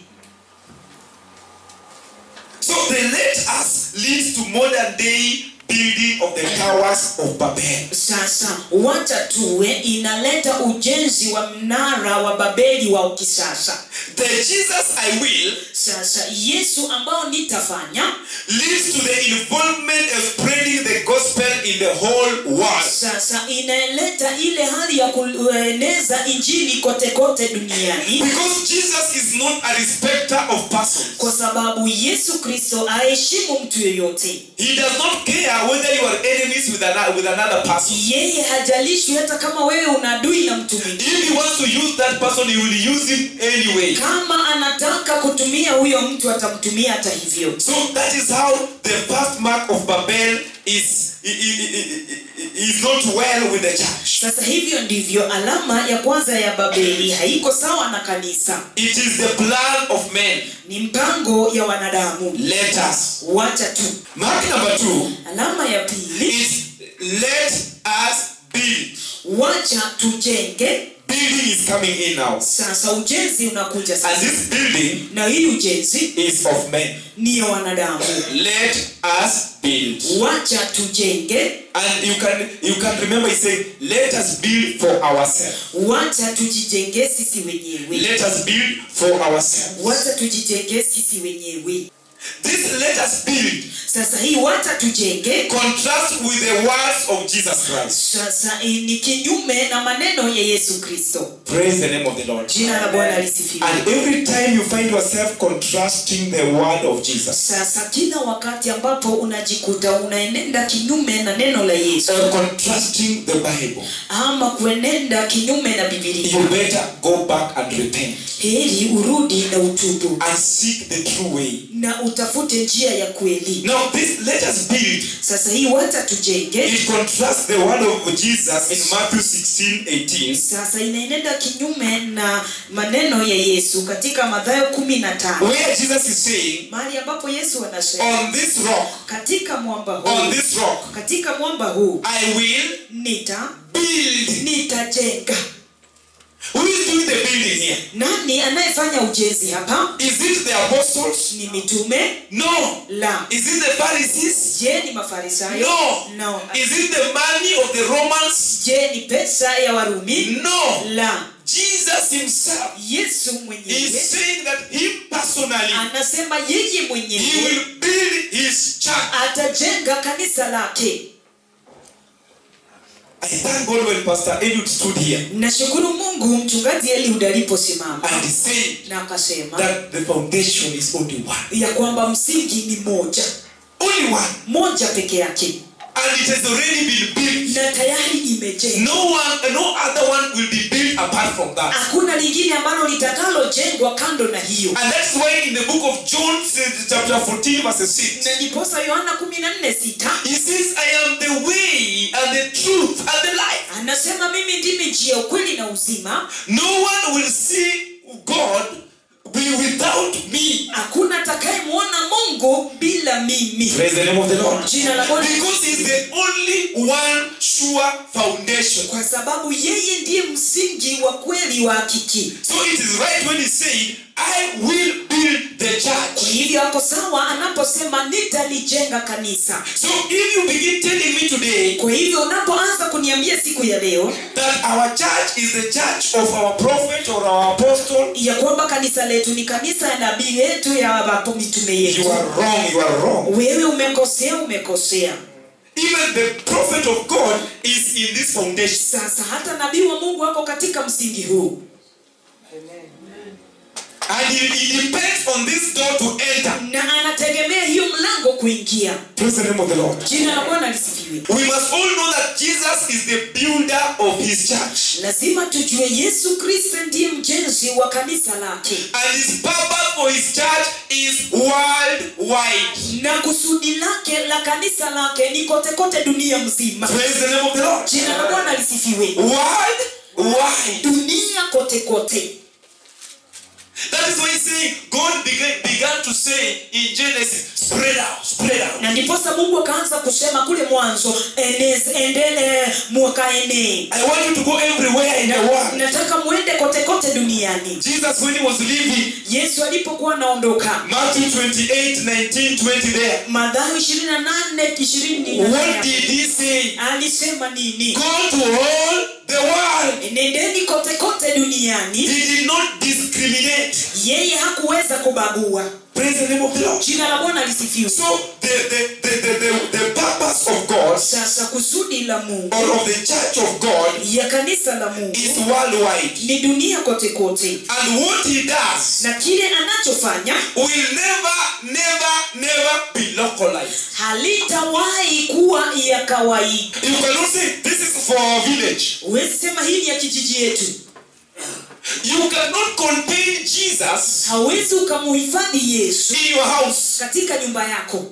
So the let us leads to modern day building of the towers of Babel. sasa wacha tuwe inaleta ujenzi wa mnara wa babeli wa kisasa The Jesus I will sasa yesu ambao nitafanya leads to the involvement of spreading the gospel in the whole world. sasa inaleta ile hali ya kueneza injili kote kote duniani Because Jesus is not a respecter of persons. kwa sababu yesu kristo aheshimu mtu yoyote He does not care whether you are enemies with another, with another person. yeye hajalishwi hata kama wewe una adui na mtu mwingine If he wants to use that person, he will use him anyway. kama anataka kutumia huyo mtu atamtumia hata hivyo So that is how the first mark of Babel is, i- i- i- i- is not well with the church. sasa hivyo ndivyo alama ya kwanza ya babeli haiko sawa na kanisa It is the plan of men. ni mpango ya wanadamu Let us. wacha tu Mark number two alama ya pili is let us build. wacha tujenge Building is coming in now. sasa ujenzi unakuja And sasa this building na hii ujenzi is of men. ni ya wanadamu Let us build. wacha tujenge And you can you can remember he said, Let us build for ourselves. wacha tujijenge sisi wenyewe Let us build for ourselves. wacha tujijenge sisi wenyewe This let us build sasa hii wacha tujenge contrast with the words of Jesus Christ. sasa hii ni kinyume na maneno ya yesu kristo Praise the name of the Lord. jina la bwana lisifiwe And every time you find yourself contrasting the word of Jesus sasa kila wakati ambapo unajikuta unaenenda kinyume na neno la yesu or contrasting the Bible, ama kuenenda kinyume na bibilia you better go back and repent heri urudi na utubu and seek the true way. na utafute njia ya kweli Now, this let us build. sasa hii wacha tujenge It contrasts the word of Jesus in Matthew 16 18. sasa inaenenda kinyume na maneno ya yesu katika madhayo kumi na tano Where Jesus is saying, mahali ambapo yesu anasema On this rock, katika mwamba on huu this rock, katika mwamba huu I will nita build. nitajenga Who is doing the building here? nani anayefanya ujenzi hapa Is it the apostles? ni mitume No. la Is it the Pharisees? je ni mafarisayo No. no. Is it the money of the Romans? je ni pesa ya warumi No. la Jesus himself yesu is mwenyewe saying that him personally, anasema yeye he mwenyewe will build his church. atajenga kanisa lake I thank God when Pastor Eliud stood here nashukuru mungu mchungaji eliud aliposimama and he said na akasema that the foundation is only one. ya kwamba msingi ni moja Only one. moja peke yake And it has already been built. na tayari imejengwa No one, no other one will be built apart from that. hakuna lingine ambalo litakalojengwa kando na hiyo And that's why in the book of John, chapter 14, verse 6, na ndiposa yohana kumi na nne sita he says, I am the way and the truth and the life. anasema mimi ndimi njia ukweli na uzima No one will see God be without me. hakuna atakayemwona mungu bila mimi Praise the name of the Lord. jina la bwana Because he's the only one sure sure foundation. kwa sababu yeye ndiye msingi wa kweli wa hakiki So it is right when he said, I will build the kwa church. hivyo ako sawa anaposema nitalijenga kanisa So if you begin telling me today kwa hivyo unapoanza kuniambia siku ya leo that our church is the church of our prophet or our apostle, ya kwamba kanisa letu ni kanisa ya nabii yetu ya wapo mitume you yetu are wrong, you are wrong. wewe umekosea umekosea Even the prophet of God is in this foundation. sasa hata nabii wa mungu ako katika msingi huu And it, it depends on this door to enter. na anategemea hiyo mlango kuingia Praise the name of the Lord. jina la bwana lisifiwe We must all know that Jesus is the builder of his church. lazima tujue yesu kristo ndiye mjenzi wa kanisa lake And his purpose for his church is worldwide. na kusudi lake la kanisa lake ni kote kote dunia mzima Praise the name of the Lord. jina la bwana lisifiwe Worldwide. dunia kote kote That is why he's saying God began, began to say in Genesis, spread out, spread out. na ndiposa mungu akaanza kusema kule mwanzo enez- endele mwakaenee I want you to go everywhere in the world. nataka mwende kote kote duniani Jesus, when he was leaving, yesu alipokuwa anaondoka Matthew 28, 19, 20 there. madhayo ishirini na nane ishirini What did he say? alisema nini Go to all the world. nendeni kote kote duniani He did not discriminate. yeye hakuweza kubagua Praise the name of the Lord. jina la bwana lisifiwe So the, the, the, the, the, the purpose of God sasa kusudi la mungu or of the church of God ya kanisa la mungu is worldwide. ni dunia kote kote And what he does na kile anachofanya will never, never, never be localized. halitawahi kuwa ya kawaida You cannot say this is for our village. huwezi sema hii ni ya kijiji yetu You cannot contain Jesus hawezi ukamuhifadhi yesu in your house. katika nyumba yako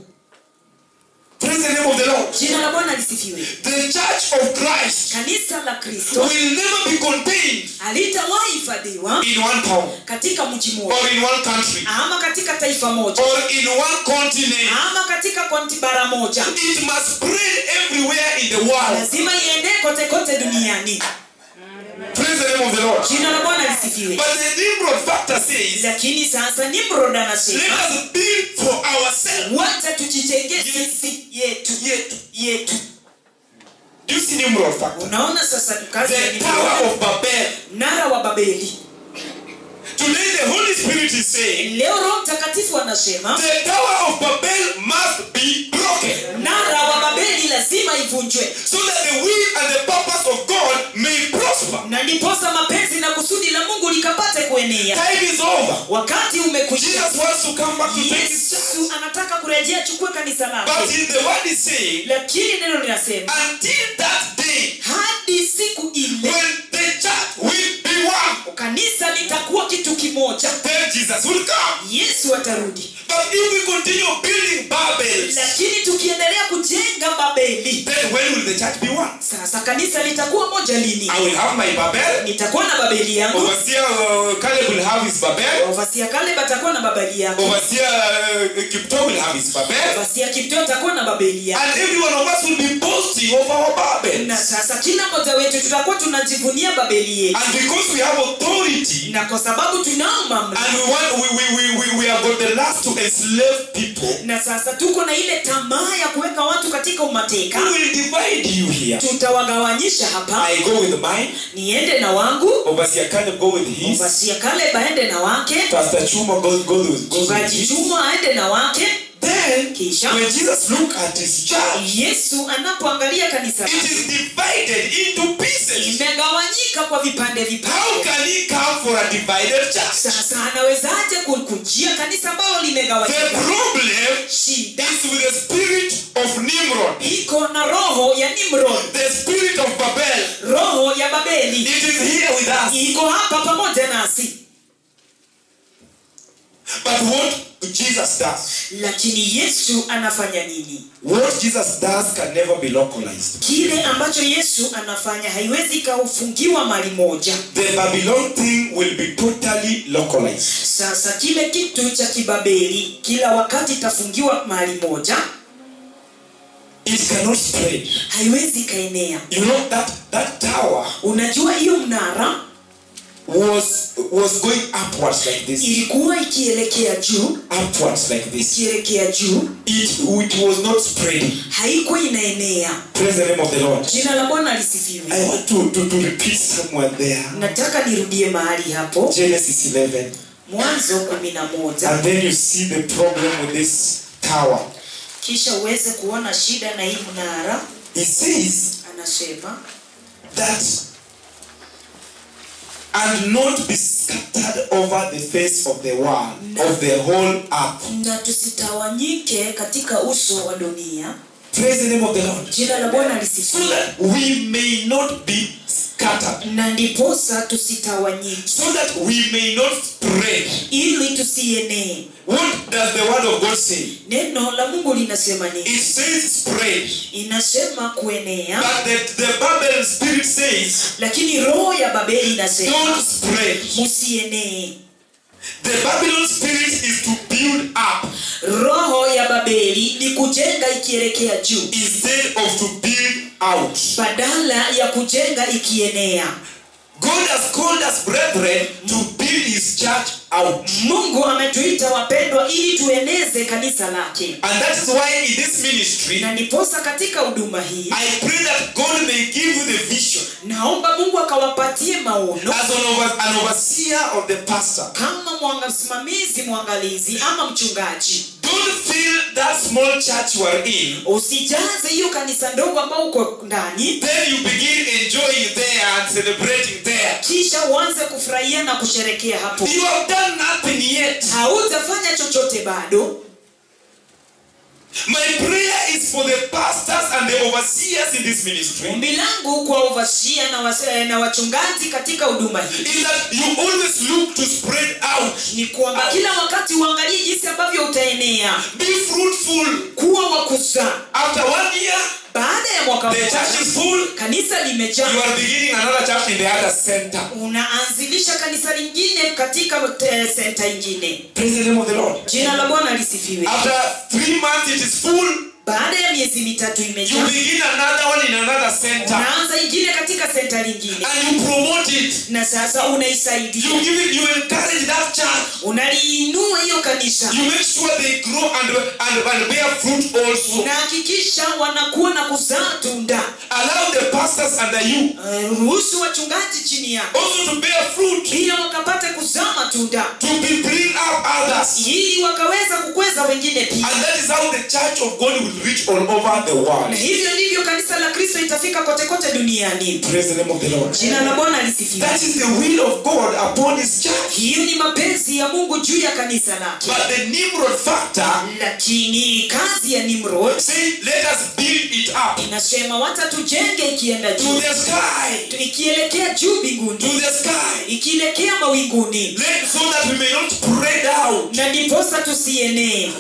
Praise the name of the Lord. jina la bwana lisifiwe The church of Christ kanisa la kristo will never be contained halitawahi hifadhiwa in one town katika mji mmoja or in one country ama katika taifa moja or in one continent. ama katika konti bara moja It must spread everywhere in the world. lazima iendee kote kote duniani Praise the name of the Lord. jina la bwana lisifiwe But the Nimrod factor says, lakini sasa nimrod let anasema us build for ourselves. wacha tujijengee sisi yetu Yetu. yetu Do you see Nimrod factor? unaona sasa kazi ya The Nimrod. Tower of Babel. mnara wa babeli Today the Holy Spirit is saying, leo roho mtakatifu anasema the Tower of Babel must be broken. mnara wa babeli lazima ivunjwe so that the will and the purpose of God may prosper. na ndiposa mapenzi na kusudi la mungu likapate kuenea Time is over. wakati umekwisha Jesus wants to come back to take his church. yesu anataka kurejea chukue kanisa But lake in the word is saying, lakini neno linasema until that day hadi siku ile when the church will be one, kanisa litakuwa kitu kimoja then Jesus will come. yesu atarudi But if we continue building Babel, lakini tukiendelea kujenga babeli then when will the church be one? sasa kanisa litakuwa moja lini I will have my Babel. nitakuwa na babeli yangu Overseer uh, Caleb will have his Babel. wafasia kale batakuwa na babeli yake Overseer uh, Kipto will have his Babel. wafasia kipto atakuwa na babeli yake And every one of us will be boasting of our Babel. na sasa kila mmoja wetu tutakuwa tunajivunia babeli yetu And because we have authority, na kwa sababu tunao mamlaka and we want we, we, we, we, we have got the last to enslave people, na sasa tuko na ile tamaa ya kuweka watu katika umateka we will divide you here. tutawagawanyisha hapa I go with mine, niende na wangu Overseer Caleb go with his, vasia kale baende na wake Pastor Chuma goes, goes, with, goes with mchungaji his. chuma aende na wake Then, Kisha. when Jesus look at his church, yesu anapoangalia kanisa it is divided into pieces. imegawanyika kwa vipande vipande How can he come for a divided church? sasa anawezaje kukujia kanisa ambalo The limegawanyika problem shida is with the spirit of Nimrod, iko na roho ya nimrod the spirit of Babel. roho ya babeli It is here with us. iko hapa pamoja nasi But what Jesus does, lakini yesu anafanya nini what Jesus does can never be localized. kile ambacho yesu anafanya haiwezi ikafungiwa mali moja The Babylon thing will be totally localized. sasa kile kitu cha kibabeli kila wakati itafungiwa mahali moja it cannot spread. haiwezi ikaenea You know that that tower unajua hiyo mnara was was going upwards like this, ilikuwa ikielekea juu upwards like this. ikielekea juu It it was not spreading. haikuwa inaenea Praise the name of the Lord. jina la bwana I lisifiwe want to, to, to repeat somewhere there. nataka nirudie mahali hapo Genesis 11. mwanzo kumi na moja And then you see the problem with this tower. kisha uweze kuona shida na hii mnara He says anasema that and not be scattered over the face of the world, of the whole earth. na tusitawanyike katika uso wa dunia Praise the name of the Lord. jina la bwana So lisifiwe that we may not be scattered. na ndiposa tusitawanyike So that we may not spread. ili tusienee What does the word of God say? neno la mungu linasema nini It says spread. inasema kuenea But the, the Babel spirit says, lakini roho ya babeli inasema don't spread. musienee The Babylon spirit is to build up roho ya babeli ni kujenga ikielekea juu instead of to build out. badala ya kujenga ikienea God has called us, brethren, to build his church out. mungu ametuita wapendwa ili tueneze kanisa lake And that is why in this ministry, na ndiposa katika huduma hii I pray that God may give you the vision naomba mungu akawapatie maono as an, over, an overseer of the pastor. kama mwanga msimamizi mwangalizi ama mchungaji Don't fill that small church you are in. usijaze hiyo kanisa ndogo ambao uko ndani Then you begin enjoying there and celebrating there. kisha uanze kufurahia na kusherekea hapo You have done nothing yet. hautafanya chochote bado My prayer is for the pastors and the overseers in this ministry ombi langu kwa uvashia na, wase- na wachungaji katika huduma hii is that you always look to spread out. ni kwamba kila wakati uangalie jinsi ambavyo utaenea Be fruitful. kuwa wa kuzaa After one year, baada ya mwaka the church mmoja is full. kanisa You limejaa are beginning another church in the other center. unaanzilisha kanisa lingine katika eh, senta ingine Praise the name of the Lord. jina la bwana lisifiwe After three months, it is full. baada ya miezi mitatu You imejaa begin another one in another center. unaanza ingine katika senta lingine And you promote it. na sasa You unaisaidia give it, you encourage that church. unaliinua hiyo kanisa You make sure they grow and, and, and bear fruit also. unahakikisha wanakuwa na kuzaa tunda Allow the pastors under you Eh, ruhusu wachungaji chini yako also to bear fruit. pia wakapate kuzaa matunda To be bring up others. ili wakaweza kukweza wengine pia And that is how the church of God will reach all over the na world. hivyo ndivyo kanisa la kristo itafika kote kote duniani Praise the name of the Lord. jina la bwana lisifiwe That is the will of God upon his church. hiyo ni mapenzi ya mungu juu ya kanisa lake But the Nimrod factor lakini kazi ya nimrod say, let us build it up inasema wacha tujenge ikienda to juu the sky. ikielekea juu To mbinguni the sky. ikielekea mawinguni Let, so that we may not spread out. na ndiposa tusienee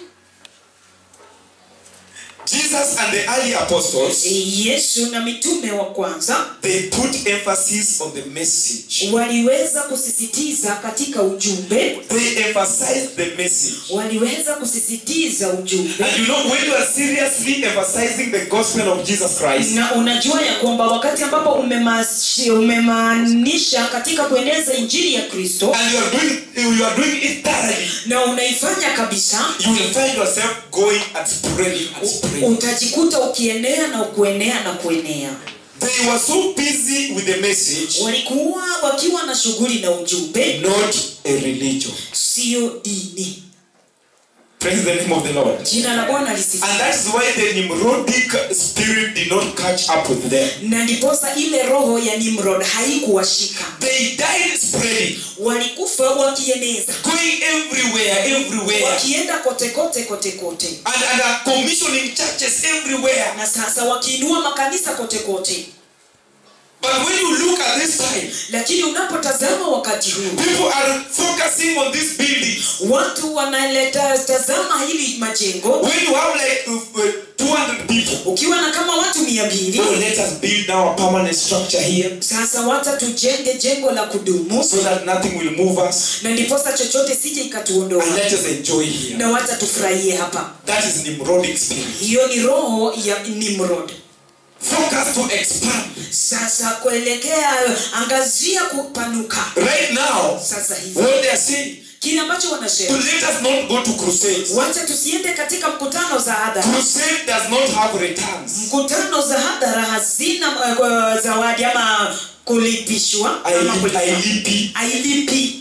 Jesus and the early apostles, yesu na mitume wa kwanza they put emphasis on the message. waliweza kusisitiza katika ujumbe They emphasized the message. waliweza kusisitiza ujumbe And you know, when you are seriously emphasizing the gospel of Jesus Christ, na unajua ya kwamba wakati ambapo umemashi- umemaanisha katika kueneza injili ya kristo and you are doing you are doing it thoroughly, na unaifanya kabisa you will find yourself going and spreading and spreading. utajikuta ukienea na kuenea na kuenea They were so busy with the message, walikuwa wakiwa na shughuli na ujumbe not a religion. sio dini Praise the name of the Lord. jina la bwana lisifiwe And that is why the Nimrodic spirit did not catch up with them. na ndiposa ile roho ya nimrod haikuwashika They died spreading, walikufa wakieneza going everywhere, everywhere, wakienda kote kote kote kote and, and are commissioning churches everywhere. na sasa wakiinua makanisa kote kote But when you look at this time, lakini unapotazama wakati huu people are focusing on this building. watu wanaleta tazama hili majengo when you have like uh, uh, 200 people, ukiwa na kama watu mia mbili oh, let us build now a permanent structure here sasa wacha tujenge jengo la kudumu so that nothing will move us na ndiposa chochote sije ikatuondoa and let us enjoy here. na wacha tufurahie hapa That is Nimrodic spirit. hiyo ni roho ya nimrod Focus to expand. sasa kuelekea angazia kupanuka Right now, sasa hivi what they are saying, kile ambacho to wanasema let us not go to crusades. wacha tusiende katika mkutano za hadhara Crusade does not have returns. mkutano za hadhara hazina uh, zawadi ama kulipishwa ama kulipa. ILP. ailipi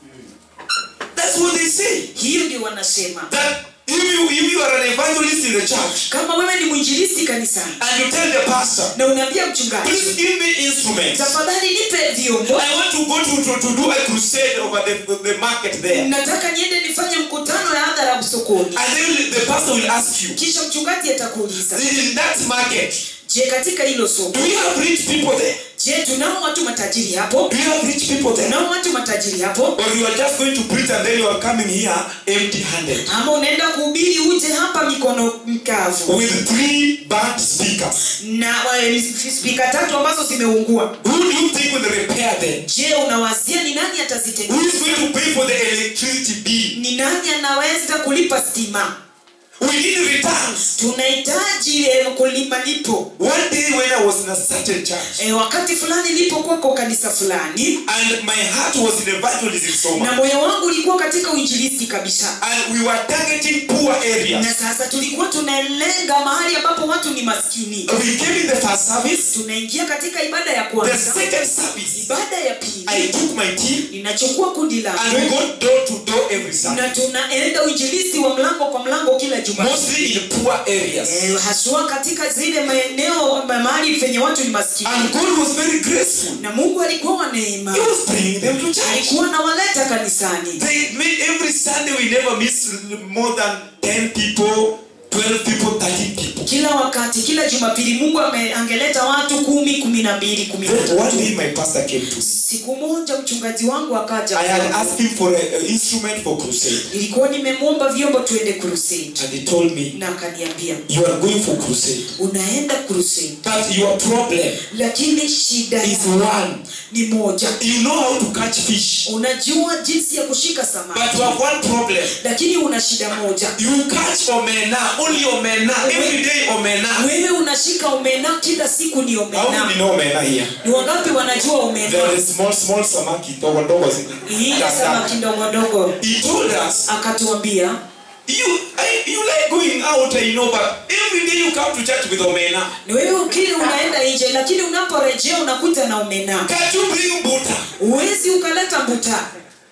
That's what they say. hiyo ndio wanasema That if you, if you are an evangelist in the church kama wewe ni mwinjilisti kanisani and you tell the pastor, na unaambia mchungaji please give me instruments. tafadhali nipe vyombo I want to go to, to, to do a crusade over the, the market there. nataka niende nifanye mkutano ya hadhara sokoni And then the pastor will ask you, kisha mchungaji atakuuliza in that market, je katika hilo soko do you have rich people there? je tunao watu matajiri hapo Do you have rich people there? tunao watu matajiri hapo Or you are just going to preach and then you are coming here empty handed ama unaenda kuhubiri uje hapa mikono mkavu with three bad speakers. na eh, spika tatu ambazo zimeungua Who do you think will repair them? je unawazia ni nani Who atazitengeneza is going to pay for the electricity bill? ni nani anaweza kulipa stima We need returns. tunahitaji eh, kulipa lipo One day when I was in a certain church e, wakati fulani nilipokuwa kwa kanisa fulani and my heart was in evangelism so na much. moyo wangu ulikuwa katika uinjilisti kabisa And we were targeting poor areas. na sasa tulikuwa tunalenga mahali ambapo watu ni maskini We came in the first service. tunaingia katika ibada ya The kwanza second service, ibada ya pili I took my team ninachukua kundi and we langu go door to door every Sunday. na tunaenda uinjilisti wa mlango kwa mlango kila juma Mostly in poor areas. Eh, haswa katika zile maeneo ma- mahali penye watu ni maskini And God was very graceful. na mungu alikuwa wa neema He was bringing them to church. alikuwa nawaleta kanisani They made every Sunday we never miss more than 10 people, 12 people, 13 people. kila wakati kila jumapili mungu ame- angeleta watu kumi kumi na mbili kumi na Then one day tatu my pastor came to me. siku moja mchungaji wangu akaja I had kwangu. asked him for an instrument for crusade. nilikuwa nimemwomba vyombo tuende crusade And he told me, na akaniambia You are going for crusade. unaenda crusade That your problem lakini shida is yako one. ni moja You know how to catch fish. unajua jinsi ya kushika But samaki you have one problem. lakini una shida moja You catch omena, only omena, every day omena. wewe unashika omena kila siku ni How omena many know omena here? ni wangapi wanajua omena There is small, small samaki, ndogo ndogo zile. ile samaki ndogondogo He told us, akatuambia you, I, you like going out, I know, but every day you come to church with omena. ni wewe ukili unaenda nje lakini unaporejea unakuta na omena Can't you bring butter? huwezi ukaleta mbuta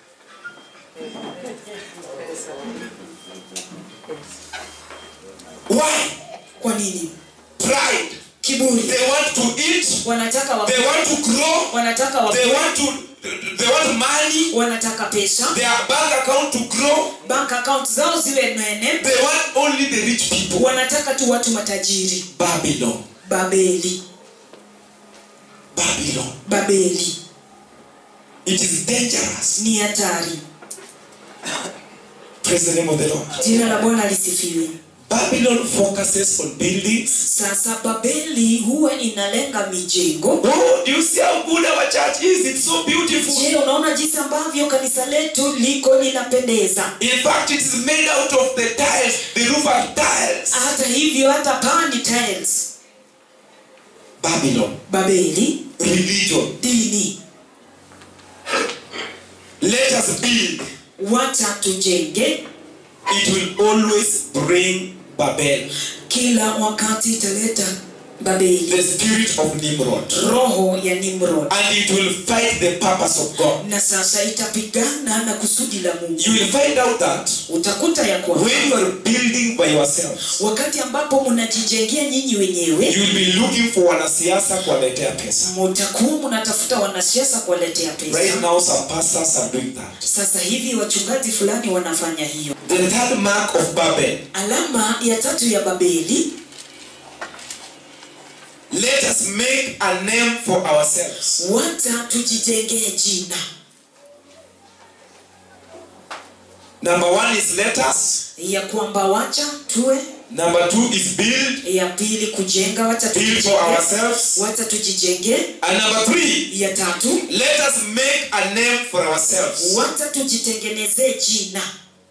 Why? kwa nini Pride. kiburi They want to eat. wanataka wa, They want to grow. wanataka wa, They want to. They want money. wanataka pesa Their bank account to grow. bank account zao ziwe nene They want only the rich people. wanataka tu watu matajiri Babylon. babeli Babylon. babeli It is dangerous. ni hatari Praise the name of the Lord. jina la bwana lisifiwe Babylon focuses on buildings. sasa babeli huwa inalenga mijengo Oh, do you see how good our church is? It's so beautiful. je unaona jinsi ambavyo kanisa letu liko linapendeza In fact, it is made out of the tiles. The roof are tiles. hata hivyo hata paa ni tiles Babylon. babeli Religion. dini Let us build. wacha tujenge It will always bring Babel. kila wakati italeta babeli The spirit of Nimrod. roho ya nimrod And it will fight the purpose of God. na sasa itapigana na kusudi la mungu You will find out that utakuta ya kwamba when you are building by yourself, wakati ambapo mnajijengea nyinyi wenyewe you will be looking for wanasiasa kuwaletea pesa. mutakuwa mnatafuta wanasiasa kuwaletea Right pesa now, some pastors are doing that. sasa hivi wachungaji fulani wanafanya hiyo The third mark of Babel. alama ya tatu ya babeli Let us make a name for ourselves. wacha tujijengee jina Number one is let us. ya kwamba wacha tuwe Number two is build. ya pili kujenga wacha Build for tujijenge ourselves. wacha tujijenge And number three, ya tatu let us make a name for ourselves. wacha tujitengenezee jina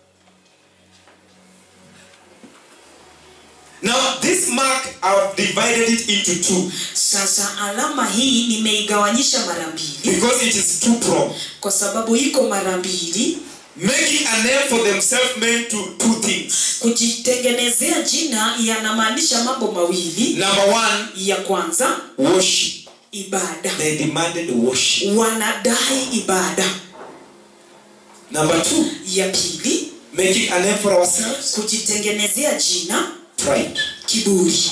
Now, this mark, I've divided it into two sasa alama hii nimeigawanyisha mara mbili because it is two prong. kwa sababu iko mara mbili Making a name for themselves meant to two things. kujitengenezea jina yanamaanisha mambo mawili Number one, ya kwanza worship. ibada They demanded worship. wanadai ibada Number two, ya pili making a name for ourselves. kujitengenezea jina Pride. kiburi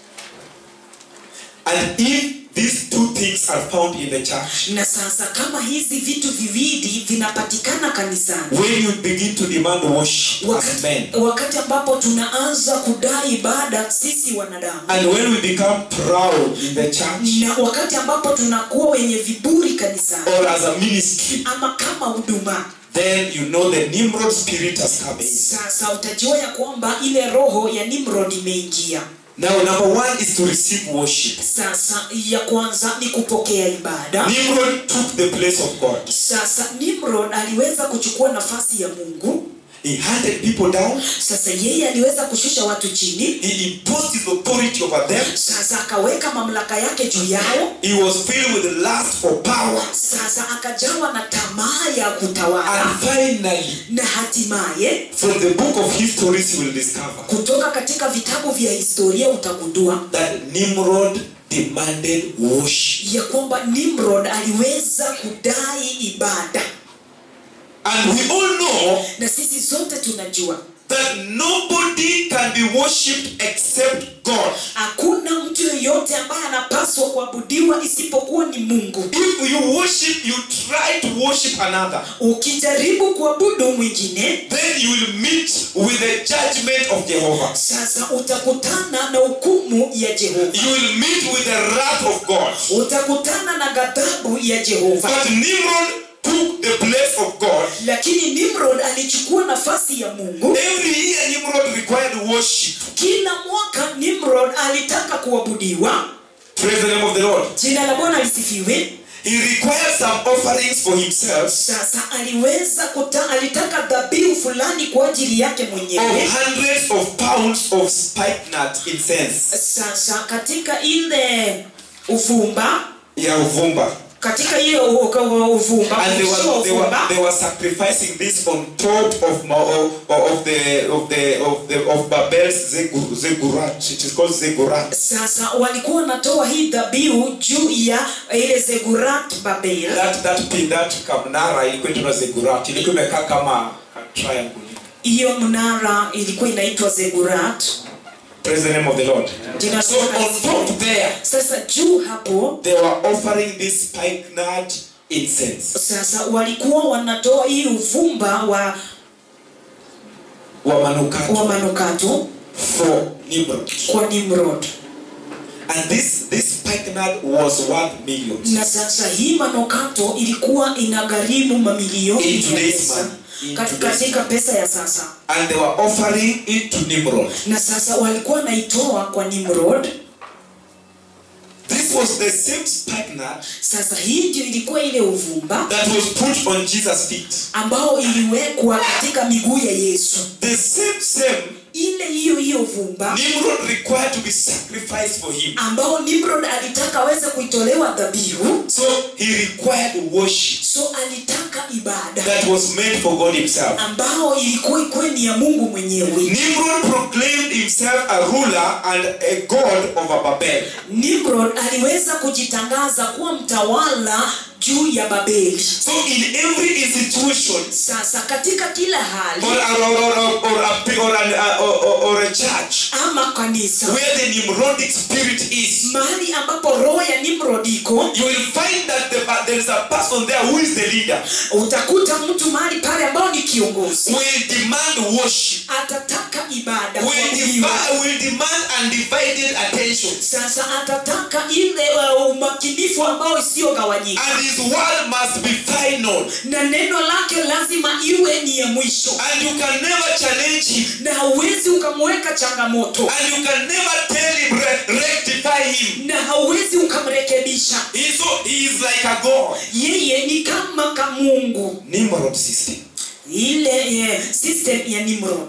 And if these two things are found in the church, na sasa kama hizi vitu viwili vinapatikana kanisani when you begin to demand worship as men, wakati, wakati ambapo tunaanza kudai ibada sisi wanadamu and when we become proud in the church na wakati ambapo tunakuwa wenye viburi kanisani or as a ministry, ama kama huduma then you know the Nimrod spirit has come in. sasa utajua ya kwamba ile roho ya nimrod imeingia Now, number one is to receive worship. sasa ya kwanza ni kupokea ibada Nimrod took the place of God. sasa nimrod aliweza kuchukua nafasi ya mungu He hunted people down. sasa yeye aliweza kushusha watu chini He imposed his authority over them. sasa akaweka mamlaka yake juu yao He was filled with lust for power. sasa akajawa na tamaa ya kutawala And finally, na hatimaye from the book of histories, you will discover kutoka katika vitabu vya historia utagundua that Nimrod demanded worship. ya kwamba nimrod aliweza kudai ibada And we all know na sisi zote tunajua that nobody can be worshipped except God. hakuna mtu yeyote ambaye anapaswa kuabudiwa isipokuwa ni mungu If you worship, you try to worship another, ukijaribu kuabudu mwingine then you will meet with the judgment of Jehovah. sasa utakutana na hukumu ya jehova You will meet with the wrath of God. utakutana na ghadhabu ya jehova But Nimrod took the place of God. lakini nimrod alichukua nafasi ya mungu Every year, Nimrod required worship. kila mwaka nimrod alitaka kuabudiwa Praise the name of the Lord. jina la bwana lisifiwe He required some offerings for himself sasa aliweza kuta, alitaka dhabihu fulani kwa ajili yake of mwenyewe hundreds of pounds of spikenard incense. sasa katika ile uvumba Yeah, uvumba. katika hiyo u- u- uvumba And they mwisho wa were, they were, uvumba they were sacrificing this on top of Ma- of, of the of the of the of Babel's Zegur- Zegurat. It is called Zegurat. sasa walikuwa wanatoa hii dhabihu juu ya ile zegurat babel That that pin that kamnara ilikuwa inaitwa Zegurat. Ilikuwa imekaa kama a triangle. hiyo mnara ilikuwa inaitwa zegurat Praise the name of the Lord. Jina la So Bwana on lisifiwe. top there, sasa juu hapo they were offering this spikenard incense. sasa walikuwa wanatoa hii uvumba wa, Wa manukato wa manukato for Nimrod. kwa nimrod And this this spikenard was worth millions. na sasa hii manukato ilikuwa inagharimu mamilioni In ya today's pesa money. In Kat- today's katika pesa ya sasa And they were offering it to Nimrod. na sasa walikuwa naitoa kwa nimrod This was the same spikenard sasa hii ndio ilikuwa ile uvumba that was put on Jesus' feet. ambao iliwekwa katika miguu ya yesu The same same ile hiyo hiyo vumba Nimrod required to be sacrificed for him. ambao nimrod alitaka aweze kuitolewa dhabihu So he required worship so alitaka ibada that was meant for God himself. ambao ilikuwa ikuwe ni ya mungu mwenyewe Nimrod proclaimed himself a ruler and a god over Babel. nimrod aliweza kujitangaza kuwa mtawala juu ya babeli So in every institution sasa katika kila hali or, or, or, or, or, a, or, an, uh, or, or, or a church ama kanisa where the Nimrodic spirit is, mahali ambapo roho ya nimrod iko you will find that the, there is a person there who is the leader, utakuta mtu mahali pale ambao ni kiongozi will demand worship, atataka ibada will kuabudiwa. demand, will demand undivided attention. sasa atataka ile uh, umakinifu ambao isiyogawanyika And his word must be final. na neno lake lazima iwe ni ya mwisho And you can never challenge him. na hauwezi ukamweka changamoto And you can never tell him, re- rectify him. na hauwezi ukamrekebisha He's, so, he is like a God. yeye ni kama kamungu Nimrod system. ile eh, system ya nimrod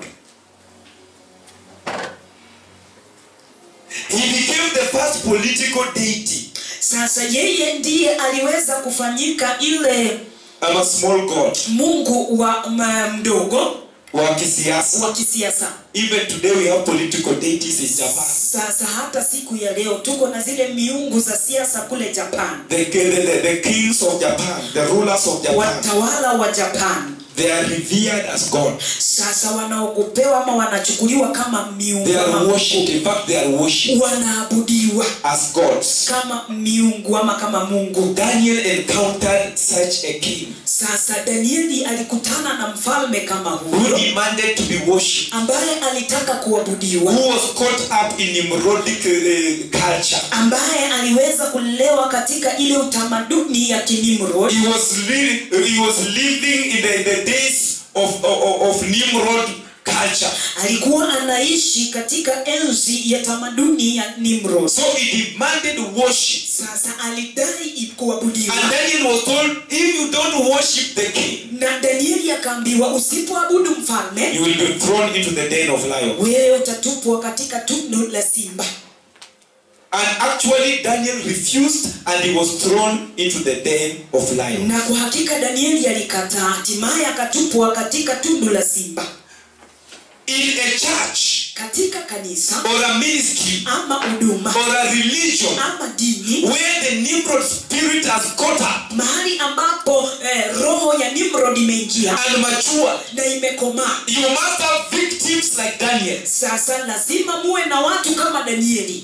He became the first political deity. sasa yeye ndiye aliweza kufanyika ile I'm a small God. mungu wa ma, mdogo Wa kisiasa. wa kisiasa Even today we have political deities in Japan. sasa hata siku ya leo tuko na zile miungu za siasa kule japan The, the, the, the kings of Japan, the rulers of Japan, watawala wa japan they are revered as God. sasa wanaogopewa ama wanachukuliwa kama miungu They are ama worshipped. In fact, they are worshipped wanaabudiwa as gods. kama miungu ama kama mungu Daniel encountered such a king sasa danieli alikutana na mfalme kama who huyo demanded to be worshipped, ambaye alitaka kuabudiwa who was caught up in Nimrodic uh, culture. ambaye aliweza kulelewa katika ile utamaduni ya kinimrod He was really, he was living in the, in the days of, of, of Nimrod culture. alikuwa anaishi katika enzi ya tamaduni ya nimrod So he demanded worship. sasa alidai kuabudiwa And Daniel was told, if you don't worship the king, na danieli akaambiwa usipoabudu mfalme you will be thrown into the den of lions. wewe utatupwa katika tundu la simba And actually, Daniel refused and he was thrown into the den of lions. na kwa hakika danieli alikataa hatimaye akatupwa katika tundu la simba In a church katika kanisa or a ministry ama huduma or a religion ama dini where the Nimrod spirit has caught up mahali ambapo eh, roho ya nimrod imeingia and matured, na imekomaa you must have victims like Daniel. sasa lazima muwe na watu kama danieli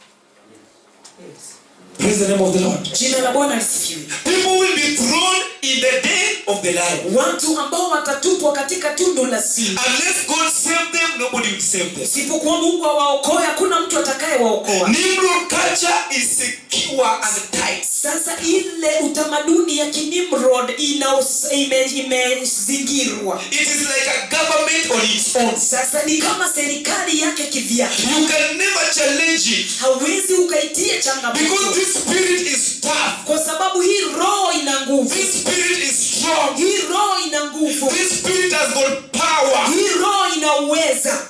Praise the name of the Lord. jina la bwana lisifiwe People will be thrown in the den of the lion. watu ambao watatupwa katika tundu la simba Unless God save them, nobody will save them. isipokuwa mungu awaokoe hakuna mtu atakayewaokoa Nimrod culture is secure and tight. sasa ile utamaduni ya kinimrod inaos- ime- imezingirwa It is like a government on its own. sasa ni kama serikali yake kivyake You can never challenge it hauwezi ukaitie because changamoto this spirit is tough. kwa sababu hii roho ina nguvu This spirit is strong. hii roho ina nguvu This spirit has got power. hii roho ina uweza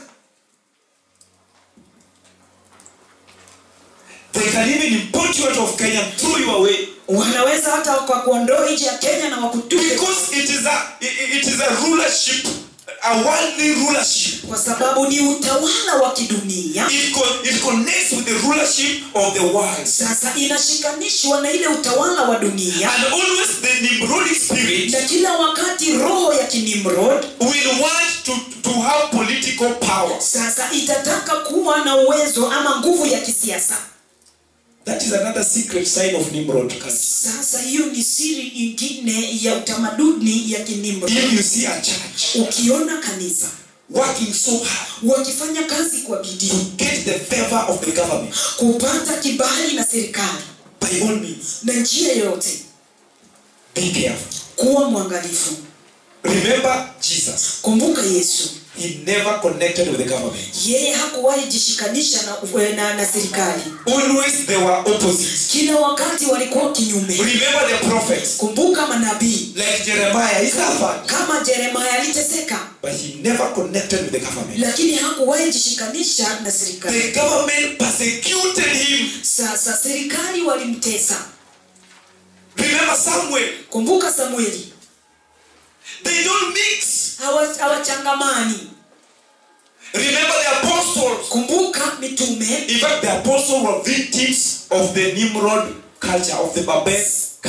They can even import you out of Kenya and throw you away wanaweza hata wakakuondoa nje ya kenya na wakutupe because it is a it it is a rulership, a worldly rulership. kwa sababu ni utawala wa kidunia It co- it connects with the rulership of the world. sasa inashikanishwa na ile utawala wa dunia And always the Nimrodic spirit na kila wakati roho ya kinimrod will want to, to have political power. sasa itataka kuwa na uwezo ama nguvu ya kisiasa That is another secret sign of Nimrod culture. sasa hiyo ni siri ingine ya utamaduni ya kinimrod If you see a church ukiona kanisa working so hard wakifanya kazi kwa to bidii get the favor of the government, kupata kibali na serikali by all means, na njia yoyote be careful. kuwa mwangalifu Remember Jesus. kumbuka yesu He never connected with the government. yeye hakuwahi jishikanisha na, na, na serikali Always they were opposites. kila wakati walikuwa kinyume Remember the prophets kumbuka manabii like Jeremiah. He suffered, kama jeremaya aliteseka but he never connected with the government. lakini hakuwahi jishikanisha na serikali The government persecuted him. sasa serikali walimtesa Remember Samuel. kumbuka samueli They don't mix. Hawa- hawachangamani Remember the apostles. kumbuka mitume In fact, the apostles were victims of the Nimrod culture, of the Babel culture.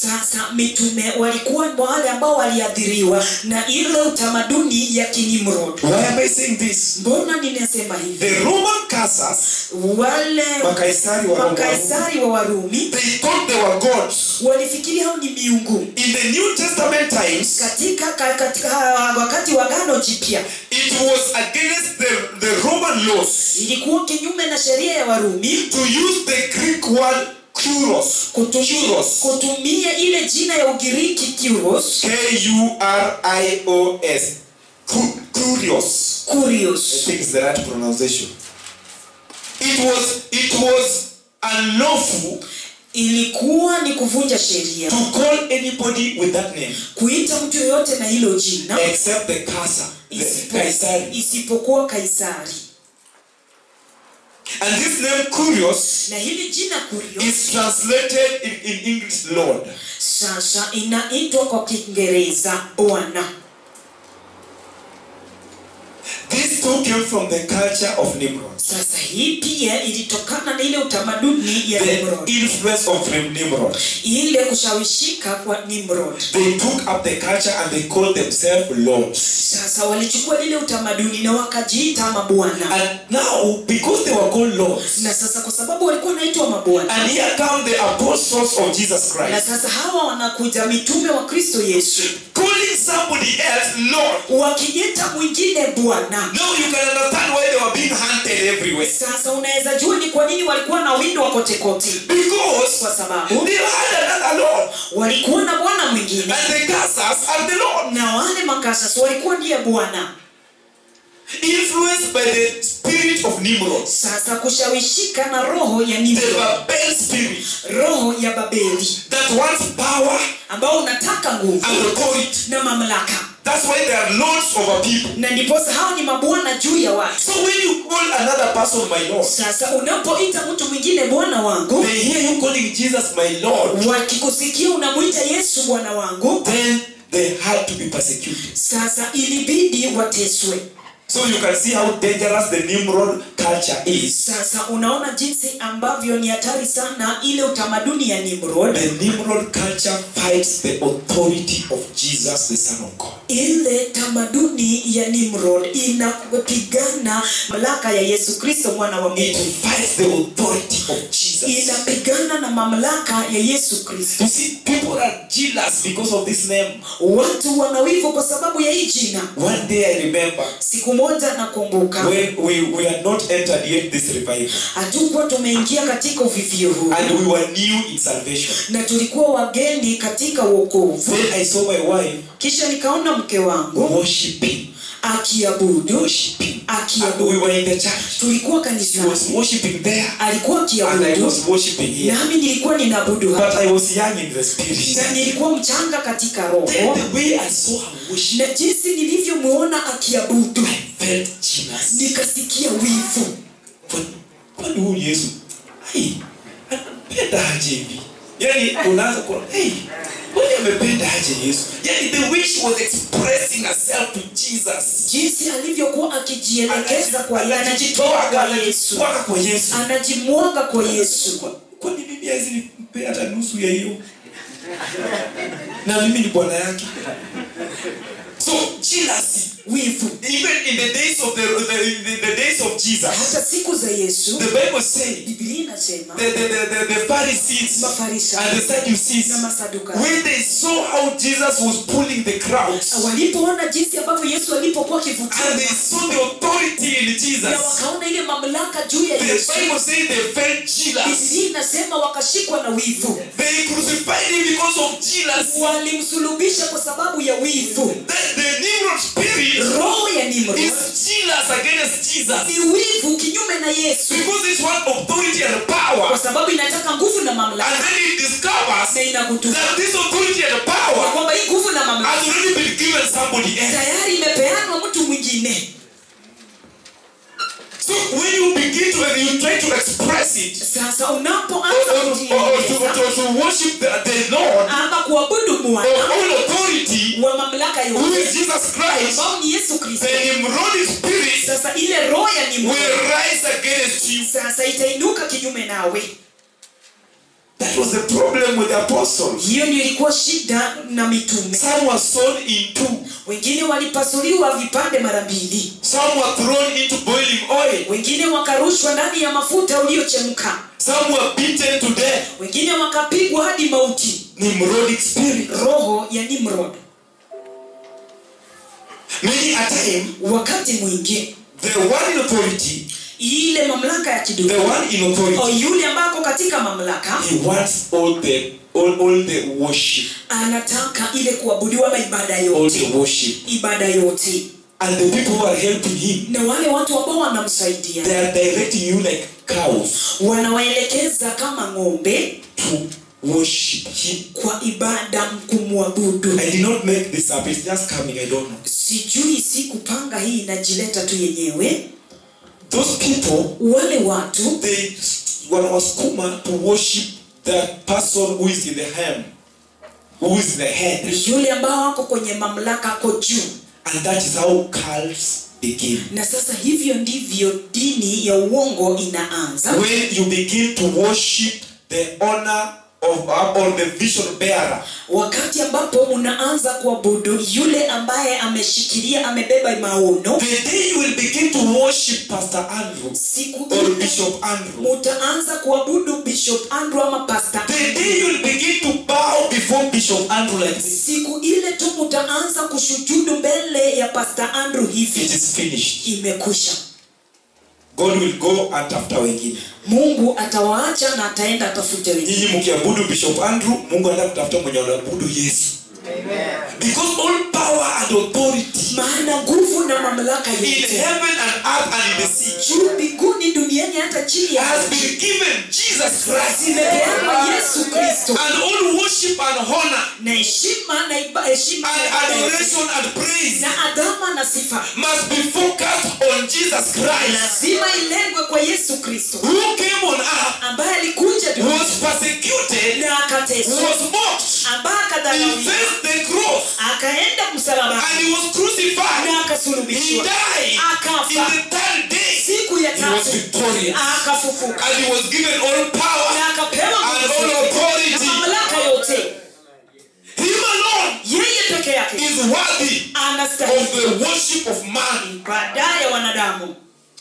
sasa mitume walikuwa wale ambao waliathiriwa na ile utamaduni ya kinimrod Why am I saying this? mbona ninasema hivi The Roman Caesars, wale Makaisari wa Roma, makaisari wa warumi they thought they were gods. walifikiri hao ni miungu In the New Testament times, katika, ka- katika wakati wa gano jipya it was against the, the Roman laws ilikuwa kinyume na sheria ya warumi to use the Greek word kuros. kutumia, Kuros. kutumia ile jina ya ugiriki kuros K-U-R-I-O-S. Ku- Kurios. I kurios think it's the right pronunciation. It was it was unlawful ilikuwa ni kuvunja sheria to call anybody with that name kuita mtu yoyote na hilo jina except the Caesar, the isipo- Kaisari. isipokuwa kaisari And this name Kurios na hili jina kurios is translated in, in English Lord. sasa inaitwa kwa kiingereza bwana This too came from the culture of Nimrod. sasa hii pia ilitokana na ile utamaduni ya The nimrod influence of Nimrod. ile kushawishika kwa nimrod They took up the culture and they called themselves lords. sasa walichukua lile utamaduni na wakajiita mabwana And now, because they were called lords, na sasa kwa sababu walikuwa wanaitwa mabwana and here come the apostles of Jesus na Christ, sasa hawa wanakuja mitume wa kristo yesu calling somebody else Lord. wakijiita mwingine bwana Now you can understand why they were being hunted everywhere. sasa unaweza jua ni kwa nini walikuwa na windo wa kotekote Because kwa sababu they had another Lord. walikuwa na bwana mwingine And the Caesars are the Lord. na wale makasas walikuwa ndiye bwana Influenced by the spirit of Nimrod. sasa kushawishika na roho ya The nimrod Babel spirit roho ya babeli that wants power ambao unataka nguvu and authority. na mamlaka That's why they are lords over people. na ndiposa hao ni mabwana juu ya watu So when you call another person my Lord, sasa unapoita mtu mwingine bwana wangu they hear you calling Jesus my Lord, wakikusikia unamwita yesu bwana wangu then they had to be persecuted. sasa ilibidi wateswe So you can see how dangerous the Nimrod culture is. sasa unaona jinsi ambavyo ni hatari sana ile utamaduni ya nimrod The Nimrod culture fights the authority of Jesus, the Son of God. ile tamaduni ya nimrod inapigana mamlaka ya yesu kristo mwana wa It mungu fights the authority of Jesus. inapigana na mamlaka ya yesu kristo You see, people are jealous because of this name. watu wanawivu kwa sababu ya hii jina One day I remember siku moja nakumbuka when we, we had not entered yet this revival hatukuwa tumeingia katika uvivio huu and we were new in salvation. na tulikuwa wageni katika uokovu Then I saw my wife kisha nikaona mke wangu worshiping, akiabudu worshiping. And we akiabudu were in the church. tulikuwa She was kanisani worshiping there alikuwa and I akiabudu was worshiping here. nami nilikuwa ninaabudu But hapa I was young in the spirit. na nilikuwa mchanga katika roho Then the way I saw her worship, na jinsi nilivyomwona akiabudu I felt jealous. nikasikia wivu Kwani- kwani huyu yesu ai, anapenda aje hivi yani unaanza kuona hey, kwani amependa aje yesu yani the way she was expressing herself to jesus jinsi alivyokuwa akijielekeza kwa Anaji- anajitoa kwa yesu anajitwaka kwa yesu anajimwaga kwa yesu Kwa- kwani mimi hawezi nipea hata nusu ya hiyo na mimi ni bwana yake so jealousy wivu even in the days of the, the, the, the days of jesus hata siku za yesu the bible says biblia inasema the, the, the, the, the Pharisees Mafarisayo and the Sadducees, na Masadukayo. when they saw how Jesus was pulling the crowds, walipoona jinsi ambavyo yesu alipokuwa akivutia and they saw the authority in na Jesus, wakaona ile mamlaka juu ya the yesu Bible says they felt jealous. biblia inasema wakashikwa na wivu They crucified him because of jealousy. walimsulubisha kwa sababu ya wivu The, the Nimrod spirit roho ya nimrod is jealous against Jesus ni wivu kinyume na yesu because it's one authority and kwa power. sababu inataka nguvu na And mamlaka then it discovers na inagutuka that this authority and kwa power kwamba hii nguvu na mamlaka has already been given somebody else. tayari imepeanwa mtu mwingine So when you begin to when you try to express it sasa or, unapoanza or, or, or to, kujieleza to, to worship the, the Lord ama kuabudu of mwana all authority, wa mamlaka who is yote Jesus Christ, ambao ni yesu kristo the Nimrodi spirit sasa ile roho ya will nimrod rise against you. sasa itainuka kinyume nawe That was the problem with the apostles. hiyo ndio ilikuwa shida na mitume Some were sown in two. wengine walipasuliwa vipande mara mbili Some were thrown into boiling oil. wengine wakarushwa ndani ya mafuta uliochemka Some were beaten to death. wengine wakapigwa hadi mauti Nimrodic spirit. roho ya nimrod Many a time, wakati mwingi the one in authority, ile mamlaka ya the kidunia one in authority, o yule ambako katika mamlaka he wants all the all, all the worship, anataka ile kuabudiwa na ibada all yote the worship, ibada yote and the people who are helping him, na wale watu ambao wanamsaidia they are directing you like cows wanawaelekeza kama ng'ombe to worship him. kwa ibada kumwabudu I did not make this up. It's just coming. I don't know. sijui si kupanga hii inajileta tu yenyewe Those people, wale watu they wanawasukuma to worship that person who is in the hem, who is the head, yule ambao wako kwenye mamlaka ako juu and that is how cults begin. na sasa hivyo ndivyo dini ya uongo inaanza When you begin to worship the honor of or the vision bearer, wakati ambapo unaanza kuabudu yule ambaye ameshikilia amebeba maono the day you will begin to worship Pastor Andrew siku or ile Bishop Andrew, mutaanza kuabudu bishop andrew ama pastor the day you will begin to bow before Bishop Andrew like this, siku ile tu mutaanza kushujudu mbele ya pastor andrew it hivi is finished. imekwisha God will go and after wengine. mungu atawaacha na ataenda atafute wengine nyinyi mkiabudu bishop andrew mungu anaenda kutafuta mwenye wanaabudu yesu because all power and authority maana nguvu na mamlaka in yote heaven and earth and in the sea juu mbinguni duniani hata chini ya has ardhi, been given jesus christ zimepeanwa yesu kristo and all worship and honor na heshima na iba- heshima and na ibada yote, adoration and praise na adhama na sifa must be focused on jesus christ lazima ilengwe kwa yesu kristo who came on earth ambaye alikuja duniani was persecuted na akateswa was mocked ambaye he akadharauliwa faced the cross akaenda msalabani and he was crucified na he akasulubishwa died in akafa the third day siku ya he was tatu victorious akafufuka and he was given all power na akapewa and nguvu all na authority. mamlaka yote Him alone yeye peke yake is worthy of anastahili the worship of man. baadaye wanadamu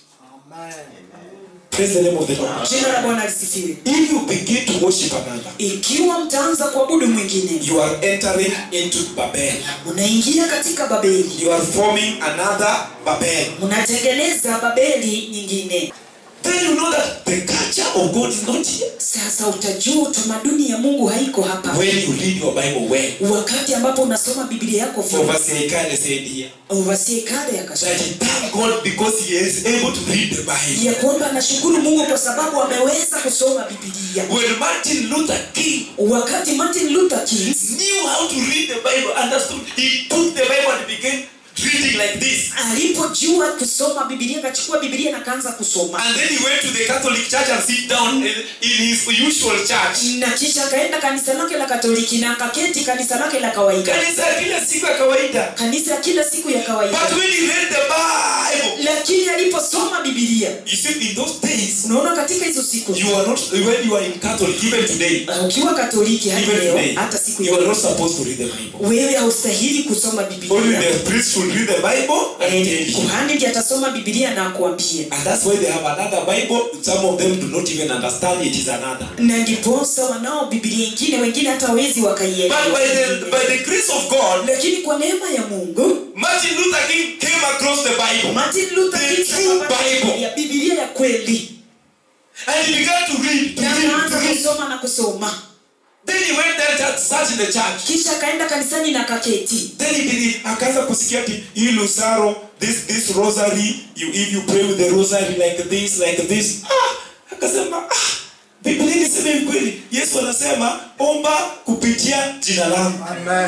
Praise the name of the Lord. jina la bwana lisifiwe If you begin to worship another, ikiwa mtaanza kuabudu mwingine you are entering into Babel. unaingia katika babeli You are forming another Babel. mnatengeneza babeli nyingine Then you know that the culture of God is not here. sasa utajua utamaduni ya mungu haiko hapa When you read your Bible well, wakati ambapo unasoma biblia yako vyema. Overseer Kale said here overseer kale that akasema he thank God because he is able to read the Bible. ya kwamba anashukuru mungu kwa sababu ameweza kusoma bibilia When Martin Luther King wakati martin luther king knew how to read the Bible, understood, he took the Bible and began reading like this. alipojua kusoma bibilia akachukua bibilia na akaanza kusoma And then he went to the Catholic Church and sit down in, in his usual church. na kisha akaenda kanisa lake la katoliki na akaketi kanisa lake la kawaida Kanisa ya kila siku ya kawaida. kanisa ya kila siku ya kawaida But when he read the Bible, lakini aliposoma bibilia you see, in those days, unaona katika hizo siku you are not, when you are in Catholic, even today, uh, ukiwa katoliki hadi even leo today, hata siku you are ya not supposed to read the Bible. wewe haustahili kusoma Only bibilia the priest should read the Bible and tell Eh, you. kuhani ndiye atasoma bibilia na akuambie And that's why they have another Bible. Some of them do not even understand it is another. na ndiposa wanao bibilia ingine wengine hata wawezi But wakaielewa by the, by the grace of God, lakini kwa neema ya mungu Martin Luther King came across the Bible. martin luther The King true akapata Bible. ya bibilia ya kweli And he began to read, to na read, to akaanza read. kusoma na kusoma Then he went there to search in the church. kisha akaenda kanisani na kaketi Then he began, akaanza kusikia ati hii lusaro, this this rosary, you if you pray with the rosary like this, like this. Ah, akasema ah, Biblia inasema hivi kweli. Yesu anasema omba kupitia jina langu.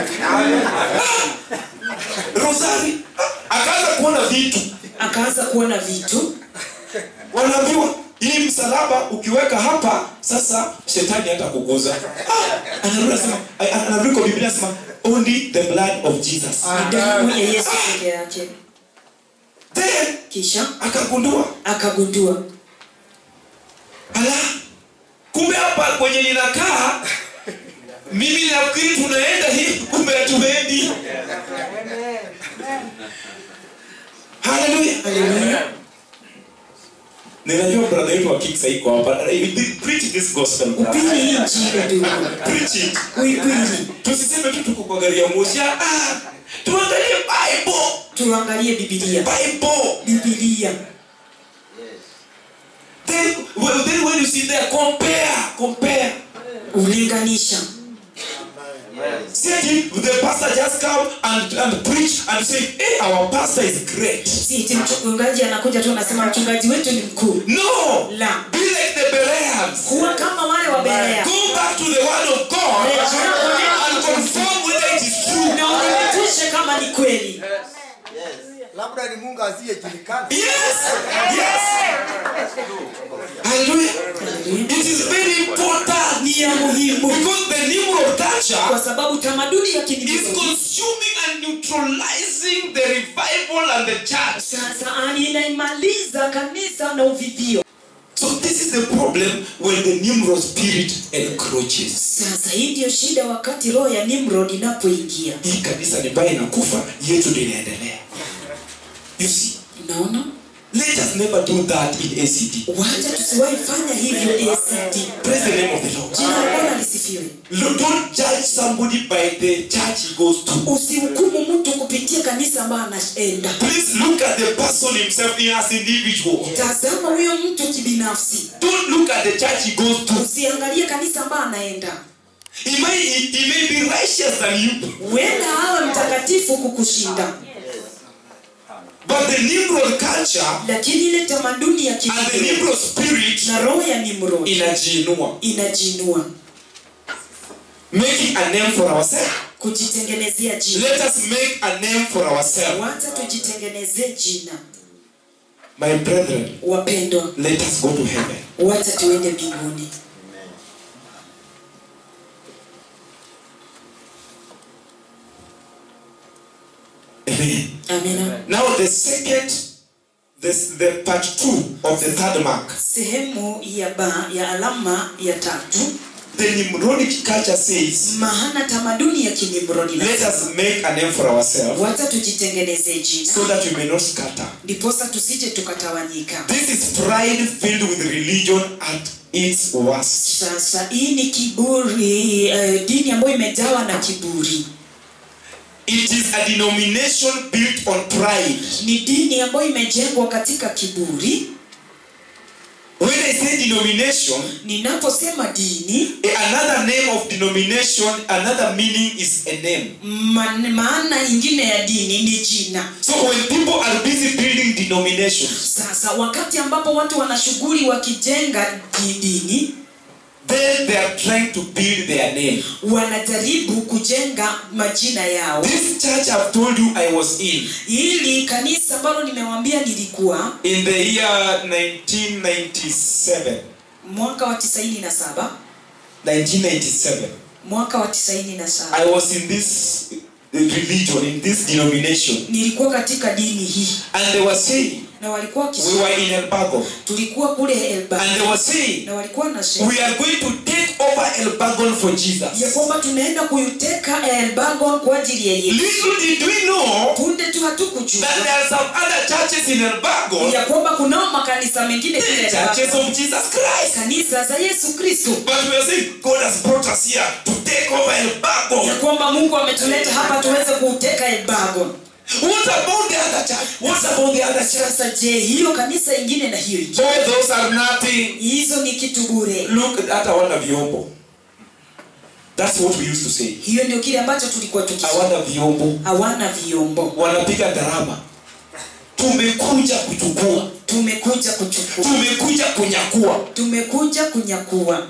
Rosary. Ah, akaanza kuona vitu. akaanza kuona vitu wanaambiwa hii msalaba ukiweka hapa sasa shetani hata kuguza ah, anarudi anasema anarudi kwa biblia anasema only the blood of jesus ni damu ya yesu peke yake then kisha akagundua akagundua ala kumbe hapa kwenye ninakaa mimi nafikiri tunaenda hivi kumbe hatuendi haleluya ninajua brother yetu wa kiksa iko hapa preach this gospel brother. upili hii injili ndugu preach it uipili tusiseme tu tuko kwa gari ya moshi ah, ah, tuangalie bible tuangalie bibilia bible bibilia then, well, then when you see there compare compare ulinganisha See the pastor just come and, and preach and say, hey, our pastor is great. si eti mchungaji anakuja tu anasema mchungaji wetu ni mkuu No! La. Be like the Bereans. kuwa kama wale wa berea Go back to the word of God Rejea and confirm whether it is true. na uthibitishe kama ni kweli labda ni mungu asiyejulikana Yes! Yes! Hallelujah. It is very important ni ya muhimu because the Nimrod kwa culture sababu tamaduni ya is kinimrodi consuming and neutralizing the revival and the church. sasa ani inaimaliza kanisa na uvivio So this is the problem when the Nimrod spirit encroaches. sasa hii ndiyo shida wakati roho ya nimrod inapoingia Hii kanisa ni mbaya inakufa, yetu ndio inaendelea. You see, unaona let us never do that in ACD. wacha tusiwahi fanya hivyo ACD. Praise the name of the Lord. jina la bwana lisifiwe Look, Don't judge somebody by the church he goes to. usimhukumu mtu kupitia kanisa ambayo anaenda Please look at the person himself as individual. tazama huyo mtu kibinafsi Don't look at the church he goes to. usiangalie kanisa ambayo anaenda He may, he, he may be righteous than you, huenda awe mtakatifu kukushinda but the Nimrod culture lakini ile tamaduni ya and the kinimrod Nimrod spirit na roho ya nimrod inajiinua, inajinua making a name for ourselves. kujitengenezea jina Let us make a name for ourselves. wacha tujitengenezee jina My brethren, wapendwa let us go to heaven. wacha tuende mbinguni Amen. amina Now the second, this, the part two of the third mark. sehemu ya ba ya alama ya tatu The Nimrodic culture says, maana tamaduni ya kinimrodi let us make a name for ourselves wacha tujitengenezee jina so that we may not scatter. ndiposa tusije tukatawanyika This is pride filled with religion at its worst. sasa hii ni kiburi uh, dini ambayo imejawa na kiburi It is a denomination built on pride. ni dini ambayo imejengwa katika kiburi When I say denomination, ninaposema dini another name of denomination, another meaning is a name. ma, maana ingine ya dini ni jina So when people are busy building denominations, sasa wakati ambapo watu wana shughuli wakijenga di- dini then they are trying to build their name. wanajaribu kujenga majina yao This church I've told you I was in hili kanisa ambalo nimewambia nilikuwa in the year 1997. mwaka wa 97 1997. mwaka wa 97 I was in this religion, in this denomination, nilikuwa katika dini hii and they were saying, na walikuwa we wakisema were in Elbago, tulikuwa kule Elba and they were saying, na walikuwa nasema we are going to take over Elbagon for ya Jesus. kwamba tunaenda kuiteka Elbagon kwa ajili ya Yesu. Little did we know Punde tu hatukujua that there are some other churches in Elbagon, ya kwamba kunao makanisa mengine kule the churches Elbagon, of Jesus Christ. kanisa za Yesu Kristo, But we are saying, God has brought us here to take over ya Elbagon. kwamba Mungu ametuleta hapa tuweze kuuteka Elbagon. What about the other church? What about the other church? Sasa je, hiyo kanisa ingine na hiyo ingine, All those are nothing. hizo ni kitu bure. Look at hawana vyombo. That's what we used to say. Hiyo ndio kile ambacho tulikuwa tukisema, Hawana vyombo. hawana vyombo. Wanapiga gharama. Tumekuja kuchukua. Tumekuja kuchukua, Tumekuja kunyakua. tumekuja kunyakua.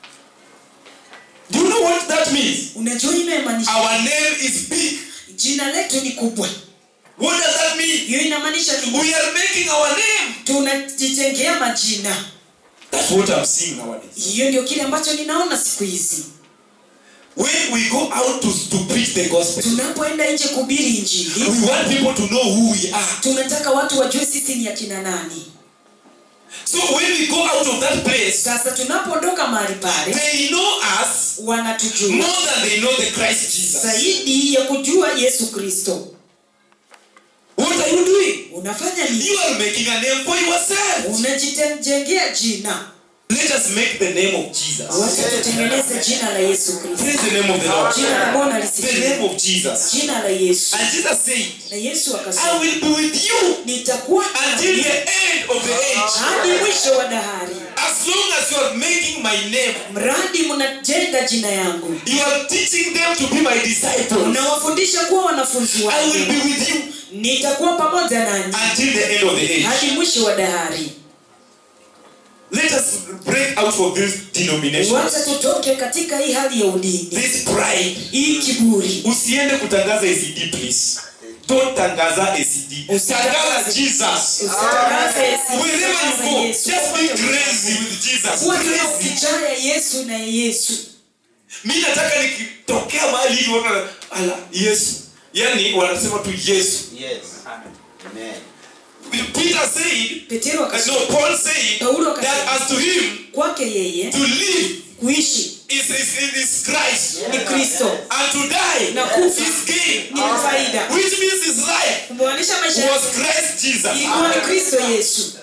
Do you know what that means? Unajua hiyo inamaanisha Our name is big. jina letu ni kubwa. What does that mean? Hiyo inamaanisha ni We are making our name. tunajijengea majina. That's what I'm seeing nowadays. Hiyo ndio kile ambacho ninaona siku hizi. When we go out to, to preach the gospel, Tunapoenda nje kuhubiri Injili, we want people to know who we are. tunataka watu wajue sisi ni akina nani. So when we go out of that place, sasa tunapoondoka mahali pale they know us wanatujua more than they know the Christ Jesus. zaidi ya kujua yesu kristo What are you doing? unafanya nini You are making a name for yourself. unajitengea jina Let us make the name of Jesus. wacha tutengeneze jina la yesu kristo Praise the name of the Lord. jina la bwana The name lisifiwe of Jesus. jina la yesu And Jesus said, na yesu I akasema will be with you nitakuwa until nanyi the end of the age. hadi mwisho wa dahari As long as you are making my name, mradi mnajenga jina yangu you are teaching them to be my disciples. unawafundisha kuwa wanafunzi I will wangu be with you nitakuwa pamoja nanyi until the end of the age. hadi mwisho wa dahari Let us break out of this denomination, wacha tutoke katika hii hali ya udini this pride. hii kiburi Usiende kutangaza ACD please. Don't tangaza ACD. Tangaza Jesus. usitangaze Wherever you go, Yesu. just be crazy with Jesus. kuwa tuna Crazy. ukijaa ya yesu na yesu mi nataka nikitokea mahali hivi wana ala yesu yani wanasema tu yesu Yes. Amen. peter said petero uh, akasema no paul said Paulo that akasema as to him kwake yeye to live kuishi is, is, is christ ni kristo and to die Na kufa. is gain ni faida which means his life kumaanisha maisha was yake christ jesus ilikuwa ni kristo yesu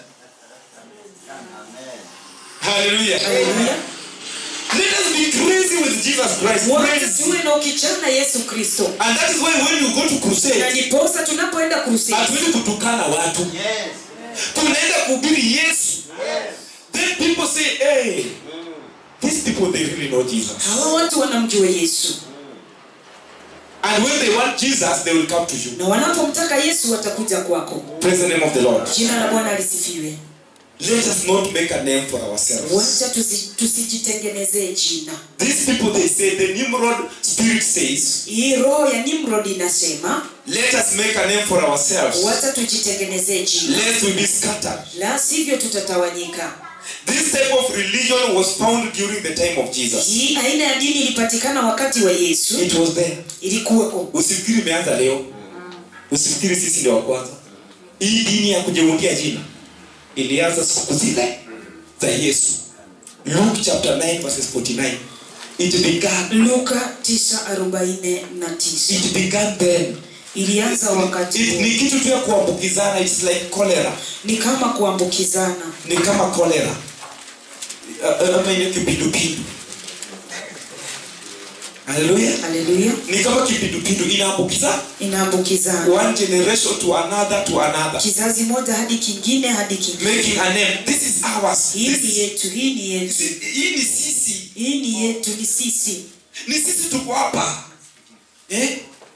hallelujah Haleluya. let us be crazy with jesus christ wote crazy tuwe na ukichana yesu kristo and that is why when you go to na crusade ndiposa tunapoenda crusade hatuendi kutukana watu Yes. tunaenda kuhubiri yesu then people say hey these people they really know jesus hawa watu wanamjua yesu and when they want jesus they will come to you na wanapomtaka yesu watakuja kwako praise the name of the lord jina la bwana lisifiwe let us not make a name for ourselves wacha tusi- tusijitengenezee jina these people they say the nimrod spirit says hii roho ya nimrod inasema let us make a name for ourselves wacha tujitengenezee jina lest we be scattered la sivyo tutatawanyika this type of religion was found during the time of jesus hii aina ya dini ilipatikana wakati wa yesu it was there ilikuweko usifikiri imeanza leo usifikiri sisi ndio wa kwanza hii dini ya kujiundia jina ilianza siku zile za yesu luke chapter 9 verses 49 it began luka 9:49 it began then ilianza wakati it, huo. ni kitu tu ya kuambukizana it's like cholera ni kama kuambukizana ni kama cholera Uh, uh, ama ile kipindupindu haleluya haleluya ni kama kipindupindu inaambukizana inaambukizana one generation to another to another kizazi moja hadi kingine hadi kingine making a name this is ours hii This ni is- yetu hii ni yetu Si- hii ni sisi hii ni yetu ni sisi ni sisi tuko hapa eh?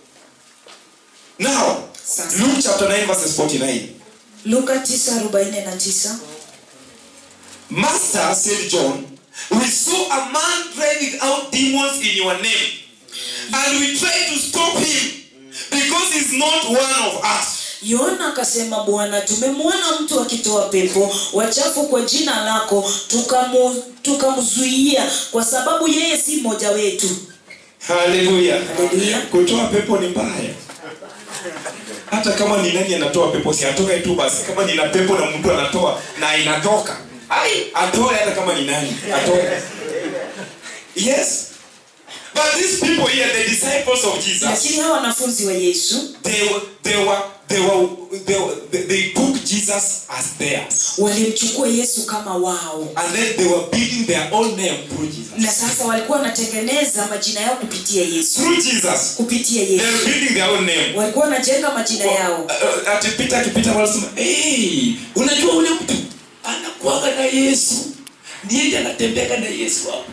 now Sasa. luke chapter 9 verses 49 luka 9:49 master said john we saw a man driving out demons in your name and we tried to stop him because he's not one of us yohana akasema bwana tumemwona mtu akitoa pepo wachafu kwa jina lako tukamu- tukamzuia kwa sababu yeye si mmoja wetu haleluya Haleluya. kutoa pepo ni mbaya hata kama ni nani anatoa pepo si atoke tu basi kama nina pepo na mtu anatoa na inatoka ai atoe hata kama ni nani atoe yes but these people here the disciples of jesus lakini hawa wanafunzi wa yesu they were they were they were they, were, they, they took jesus as theirs walimchukua yesu kama wao and then they were building their own name through jesus na sasa walikuwa wanatengeneza majina yao kupitia yesu through jesus kupitia they were yesu building their own name walikuwa wanajenga majina yao Uh, atipita akipita wanasema hey, unajua ule mtu anakuaga na yesu ndiye anatembeka na yesu hapo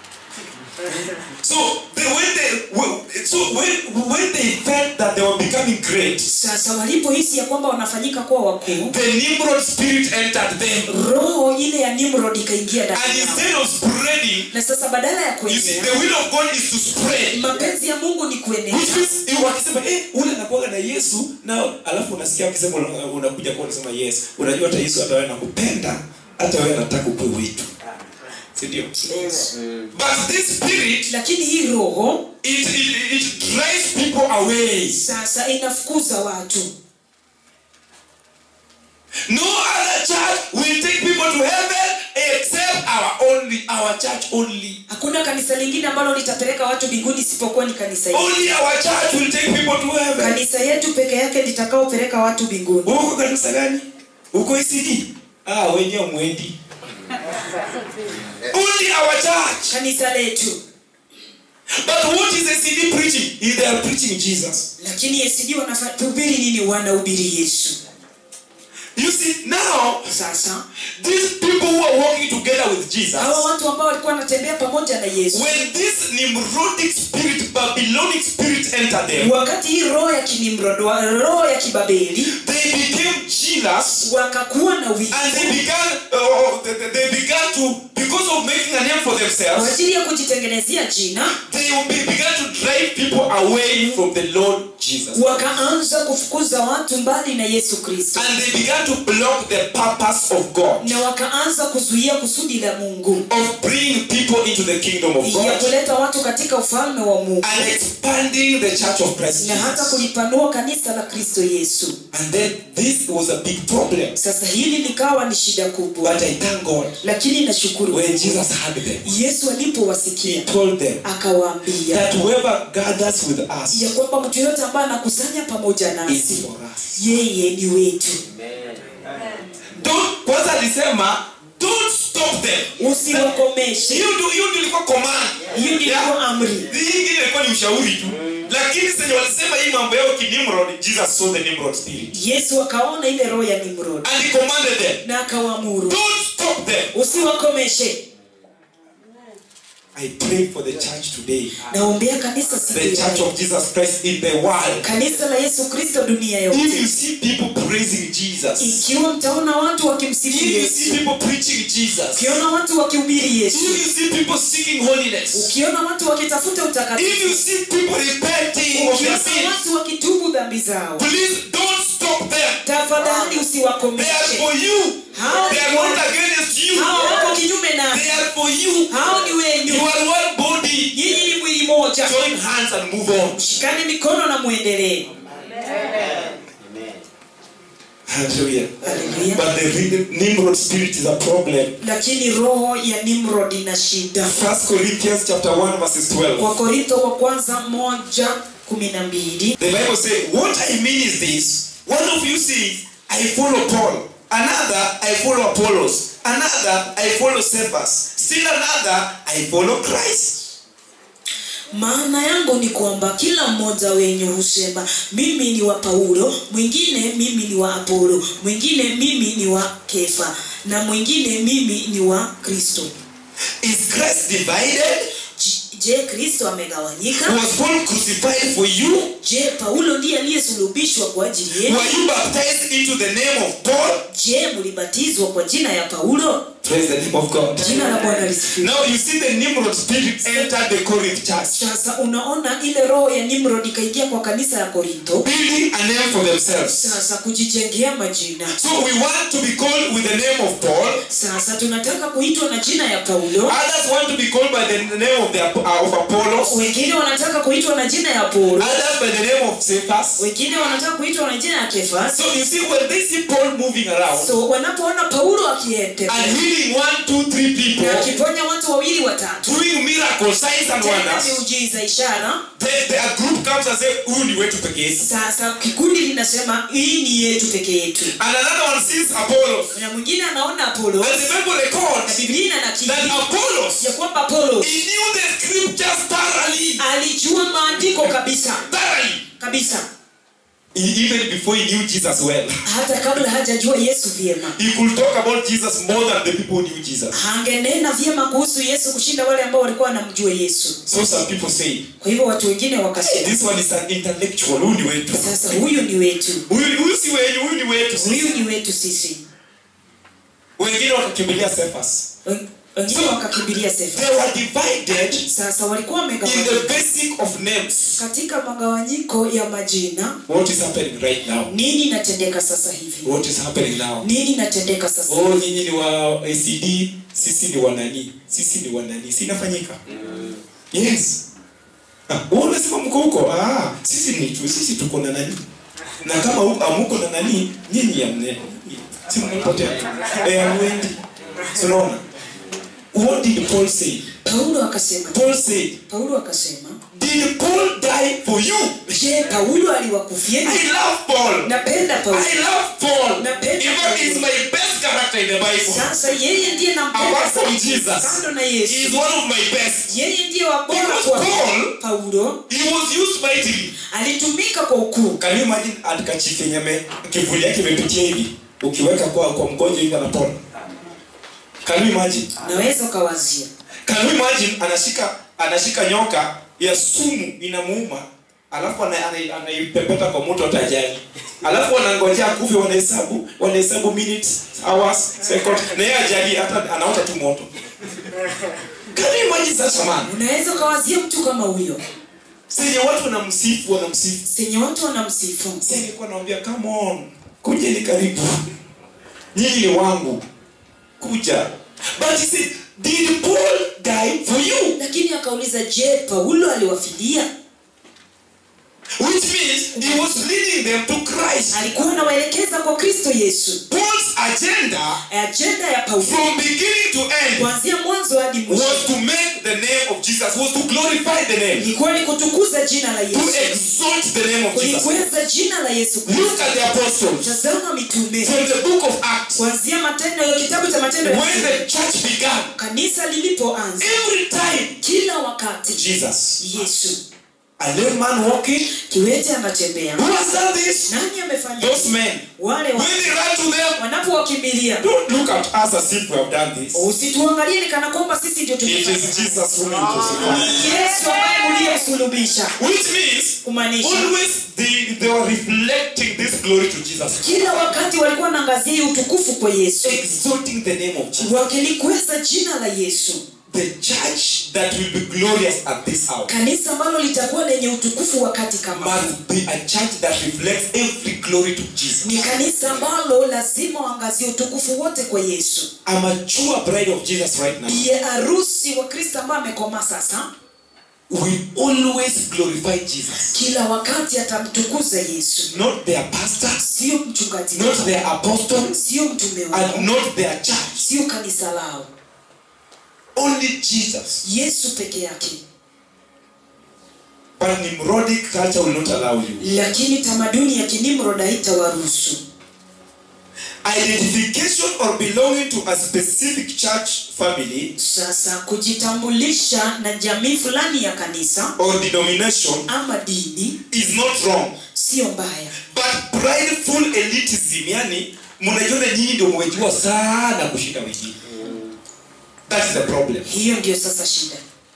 so they, when they so when, when they felt that they were becoming great sasa walipohisi ya kwamba wanafanyika kuwa wakuu the nimrod spirit entered them roho ile ya nimrod ikaingia and ndani yao instead of spreading na sasa badala ya you see, kuenea the will of god is to spread mapenzi ya mungu ni kuenea which means eh, wakisema eh, ule anakuaga na yesu na alafu unasikia wakisema una- unakuja kwa unasema yes unajua hata yesu hata wewe nakupenda hata wewe nataka ukue wetu sindio but this spirit lakini hii roho it, it, it drives people away sasa inafukuza watu no other church will take people to our church only. hakuna kanisa lingine ambalo litapeleka watu mbinguni isipokuwa ni kanisa hili Only our church will take people to heaven. kanisa yetu peke yake litakaopeleka watu mbinguni Uko kanisa gani? Uko ICD? Ah, wenyewe mwendi. Only our church. kanisa letu But what is ICD preaching? Is they are preaching Jesus. lakini ACD wanahubiri nini wanahubiri yesu You see, now sasa these people who are walking together with Jesus, hawa watu ambao walikuwa wanatembea pamoja na yesu when this Nimrodic spirit, Babylonic spirit entered them, wakati hii roho ya kinimrod wa- roho ya kibabeli they became jealous wakakuwa na wivu and they began, uh, they, they began to, because of making a name for kwa themselves, ajili ya kujitengenezea jina they will be, began to drive people away from the Lord Jesus. wakaanza kufukuza watu mbali na yesu kristo And they began to block the purpose of God, na wakaanza kuzuia kusudi la mungu of bringing people into the kingdom of ya God kuleta watu katika ufalme wa mungu and expanding the church of Christ na hata Jesus. kulipanua kanisa la kristo yesu And then this was a big problem. sasa hili likawa ni shida kubwa But I thank God lakini nashukuru when Jesus heard them, yesu He alipowasikia told them akawaambia that whoever gathers with us ya kwamba mtu yoyote ambaye anakusanya pamoja is nasi for us. yeye ni wetu Don't, kwanza alisema don't stop them. usiwakomeshe Hiyo ndio hiyo ndio ilikuwa command. hiyo ndio Yeah. ilikuwa amri Hii ingine ilikuwa ni ushauri tu. Lakini sasa walisema hii mambo yao kinimrod, Jesus saw the Nimrod spirit. yesu akaona ile roho ya nimrod And he commanded them, na akawaamuru don't stop them. usiwakomeshe I pray for the church today. naombea kanisa siku The ya church leo. of Jesus Christ in the world. kanisa la yesu kristo dunia If you yote see people praising Jesus, ikiwa mtaona watu wakimsifu if you yesu see people preaching Jesus, ukiona watu wakihubiri yesu if you see people seeking holiness, ukiona watu wakitafuta if you utakatifu see people repenting of their ukiona sins, watu wakitubu dhambi zao please don't stop them. tafadhali They are usiwakomeshe for you. Hao They are ni not wa- against you. hao wako kinyume They na are for you. hao ni wenyu You are one body. nyinyi ni mwili moja Join hands and move on. shikani mikono na mwendelee Hallelujah. Hallelujah. But the real Nimrod spirit is a problem. lakini roho ya nimrod ina shida First Corinthians chapter 1 verses 12. wakorintho wa kwanza moja kumi na mbili The Bible says, What I mean is this one of you says, I follow Paul, another, I follow Apollos, another, I follow Cephas, still another, I follow Christ. maana yangu ni kwamba kila mmoja wenyu husema mimi ni wa paulo mwingine mimi ni wa apolo mwingine mimi ni wa kefa na mwingine mimi ni wa kristo Is Christ divided? J- je kristo amegawanyika Was Paul crucified for you? je paulo ndiye aliyesulubishwa kwa ajili yenu Were you baptized into the name of Paul? je mlibatizwa kwa jina ya paulo Praise the name of God. jina la bwana lisifiwe Now you see the Nimrod spirit entered the Corinth church, sasa unaona ile roho ya nimrod ikaingia kwa kanisa ya korintho building a name for themselves. sasa kujijengea majina So we want to be called with the name of Paul. sasa tunataka kuitwa na jina ya paulo Others want to be called by the name of the uh, of Apollos. wengine wanataka kuitwa na jina ya paulo Others by the name of Cephas. wengine wanataka kuitwa na jina ya kefas So you see, when they see Paul moving around so wanapoona paulo and akiendelea healing one, two, three people, na akiponya watu wawili watatu doing miracles, signs and tena wonders, miujiza ishara then the, a group comes and say, "Huyu ni wetu peke yetu." sasa kikundi linasema hii ni yetu peke yetu And another one sees Apollos. na mwingine anaona apolo And the Bible na records biblia inanakili that Apollos, ya kwamba apolo he knew the scriptures thoroughly. alijua maandiko kabisa Thoroughly. kabisa He- even before he knew Jesus well. hata kabla hajajua yesu vyema He could talk about Jesus more than the people who knew Jesus. hangenena vyema kuhusu yesu kushinda wale ambao walikuwa wanamjua yesu So some people say, kwa hivyo watu wengine wakasema this one is an intellectual, huyu ni wetu. sasa huyu ni wetu Huyu huyu si wenyu, huyu ni wetu. huyu ni wetu sisi Wengine wakakimbilia Cephas. Wen- wengine wakakimbilia sefa They were divided sasa walikuwa in the wamegawanyika basic of names. katika magawanyiko ya majina What is happening right now? nini inatendeka sasa hivi What is happening now? nini inatendeka sasa Oh, nyinyi ni wa ACD, sisi ni wanani, sisi ni wanani, si inafanyika? Yes. Ah, wewe unasema mko huko? Ah, sisi ni tu, sisi tuko na nani? Na kama huko amuko na nani, nyinyi ya mne. Si mmepotea. Eh, amwendi. So unaona? what did paul say paulo akasema paul said paulo akasema did paul die for you je paulo aliwakufieni i love paul napenda paulo i love paul Napenda in fact Paul. he's my best character in the bible sasa yeye ndiye nampenda apart from zaidi. jesus kando na he is yesu one of my best yeye ndiye wa bora Because kwa Paul- paulo he was used mightily alitumika kwa ukuu Can you imagine atikachifu yenye ame- kivuli yake imepitia hivi ukiweka kwa kwa mgonjwa hivi anapona Can you imagine naweza ukawazia Can you imagine anashika anashika nyoka ya sumu inamuuma alafu ana- ana- anaipepeta kwa moto hata ajali alafu wanangojea kufe wanahesabu wanahesabu minutes hours seconds na yeye ajali hata anaota tu moto Can you imagine sasa man unaweza ukawazia mtu kama huyo senye watu wanamsifu wanamsifu senye watu wanamsifu si alikuwa anawambia come on kujeni karibu nyinyi ni wangu kuja but he said did paul die for you lakini akauliza je paulo aliwafidia which means he was leading them to christ alikuwa anawaelekeza kwa kristo yesu paul's agenda ajenda ya paulo from beginning to end kuanzia mwanzo hadi mwisho was to make the name of jesus was to glorify the name ilikuwa ni kutukuza jina la to yesu exalt the name of jesus kulikweza jina la yesu Kristo. look at the apostles tazama mitume from the book of acts kuanzia matendo ya kitabu cha matendo ya when Mitume. the church began kanisa lilipoanza every time kila wakati jesus yesu a lame man walking kiwete anatembea Who has done this? nani amefanya Those men. wale wa- When they run to them, wanapowakimbilia don't look at us as if we have done this. usituangalie ni kana kwamba sisi ndio It tumefanya. is Jesus who is crucified. yesu ambaye mliyemsulubisha Which means, kumaanisha always they, they were reflecting this glory to Jesus. kila wakati walikuwa wanaangazia hii utukufu kwa yesu Exalting the name of Jesus. wakilikweza jina la yesu The church that will be glorious at this hour kanisa ambalo litakuwa lenye utukufu wakati kama huu. must be a church that reflects every glory to Jesus. ni kanisa ambalo lazima waangazie utukufu wote kwa yesu A mature bride of Jesus right now biye harusi wa kristo ambaye amekomaa sasa will always glorify Jesus. kila wakati atamtukuza yesu Not their pastor, sio mchungaji not wao, their apostle, sio mtume and wao not their church. sio kanisa lao Only Jesus. yesu peke yake But Nimrodic culture will not allow you. lakini tamaduni ya kinimrod haitawaruhusu Identification or belonging to a specific church family sasa kujitambulisha na jamii fulani ya kanisa or denomination ama dini is not wrong. sio mbaya But prideful elitism, yani mnajiona nyinyi ndio mmejua sana kushinda wengine. That is the problem. hiyo ndio sasa shida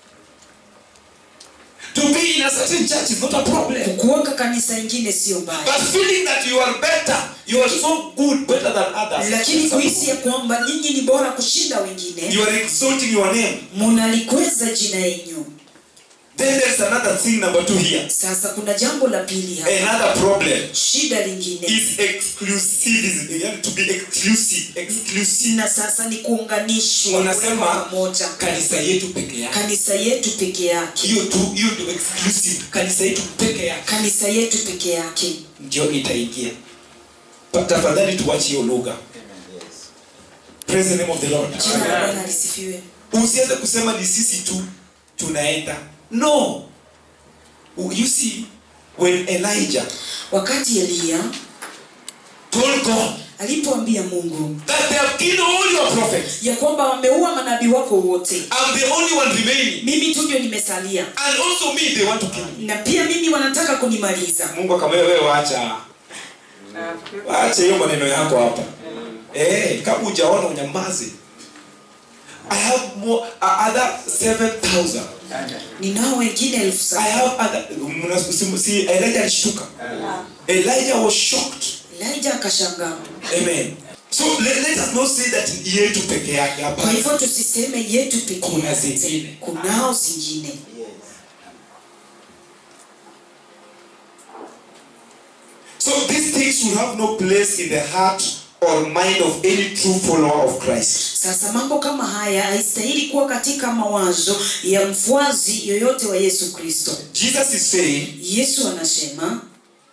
To be in a certain church is not a problem. kuoka kanisa ingine sio mbaya But feeling that you are better, you are so good, better than others. lakini kuhisi ya kwamba nyinyi ni bora kushinda wengine You are exalting your name. munalikweza jina yenyu Then there's another thing number two here. sasa kuna jambo la pili hapa Another problem shida lingine is exclusivism. You have to be exclusive. Exclusive. na sasa ni kuunganishwa Wanasema kuwekwa pamoja kanisa yetu peke yake. kanisa yetu peke yake Hiyo tu, hiyo ndio exclusive. Kanisa yetu peke yake kanisa yetu peke yake ndio itaingia. Pa- Tafadhali tuache hiyo lugha. Praise the name of the Lord. jina la bwana lisifiwe Usianze kusema ni sisi tu tunaenda. No. You see when Elijah wakati eliya told God alipoambia mungu that they have killed all your prophets. ya kwamba wameua manabii wako wote I'm the only one remaining. mimi tu ndio nimesalia And also me, they want to kill me. na pia mimi wanataka kunimaliza Mungu akamwambia wewe wacha. Wacha hiyo maneno yako hapa. Eh, kama hujaona unyamaze. I have more uh, other 7000. ninao wengine elfu I saba have other mna- si- si Elijah alishtuka. Elijah was shocked. elija akashangaa Amen. So let, let us not say that yetu peke yake kwa hapa. hivyo tusiseme yetu peke Kuna yake zingine. kunao zingine So these things will have no place in the heart or mind of any true follower of Christ. sasa mambo kama haya haistahili kuwa katika mawazo ya mfuazi yoyote wa yesu kristo Jesus is saying yesu anasema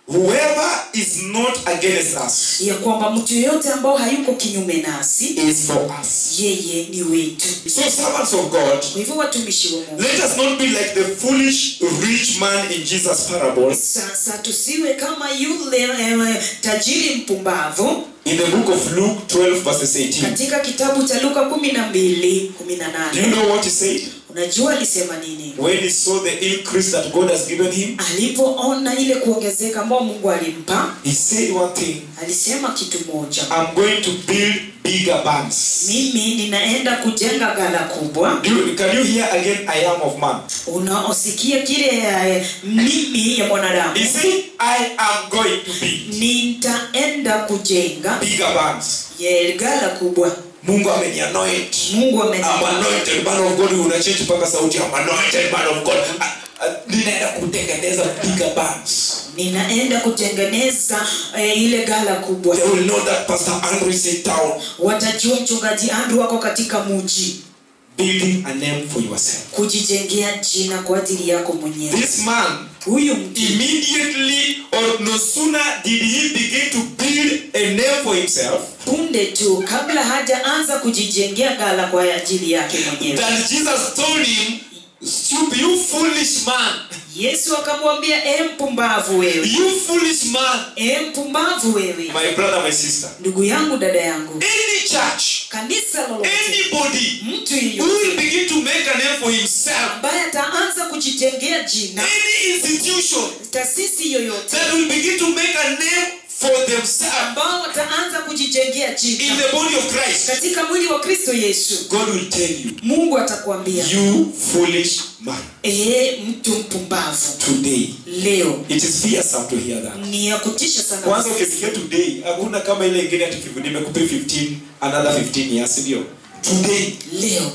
whoever is not against us ya kwamba mtu yeyote ambao hayuko kinyume nasi is for us. yeye ni wetu So, servants of God, kwa hivyo watumishi wa mungu let us not be like the foolish rich man in Jesus' parable sasa tusiwe kama yule eh, tajiri mpumbavu in the book of Luke 12, verses 18. katika kitabu cha luka kumi na mbili kumi na Do you nane know what he said? unajua alisema nini When he saw the increase that God has given him, alipoona ile kuongezeka ambao mungu alimpa he said one thing alisema kitu moja I'm going to build bigger barns. mimi ninaenda kujenga gala kubwa Do you, can you hear again, I am of man? unaosikia kile eh, mimi ya mwanadamu He said, I am going to build nitaenda kujenga bigger barns. ye gala kubwa Mungu amenianoint. mungu I'm amenipa anointed man of God. Unachange mpaka sauti. I'm anointed man of God. Ah, ah, Ninaenda kutengeneza bigger barns. ninaenda kutengeneza eh, ile gala kubwa They will know that Pastor Andrew is in town. watajua mchungaji andrew wako katika muji Building a name for yourself. kujijengea jina kwa ajili yako mwenyewe This man huyu mtu immediately or no sooner did he begin to build a name for himself punde tu kabla hajaanza kujijengea gala kwa ajili yake mwenyewe than Jesus told him, Stupid, you foolish man, yesu akamwambia e mpumbavu wewe you foolish man. e mpumbavu wewe My brother, my sister, ndugu yangu dada yangu any church, kanisa lolote anybody mtu who yeyote will begin to make a name for himself, ambaye ataanza kujitengea jina any institution taasisi yoyote that will begin to make a name for themselves ambao wataanza kujijengea in jina the body of Christ, katika mwili wa kristo yesu God will tell you, mungu atakwambia you foolish man. ee mtu mpumbavu Today, leo it is fearsome to hear that. ni ya kutisha sana kwanza ukisikia today hakuna kama ile ingine ati kivu- nimekupa 15 another 15 years ndio today leo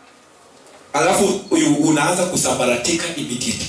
alafu uyu- unaanza kusambaratika immediately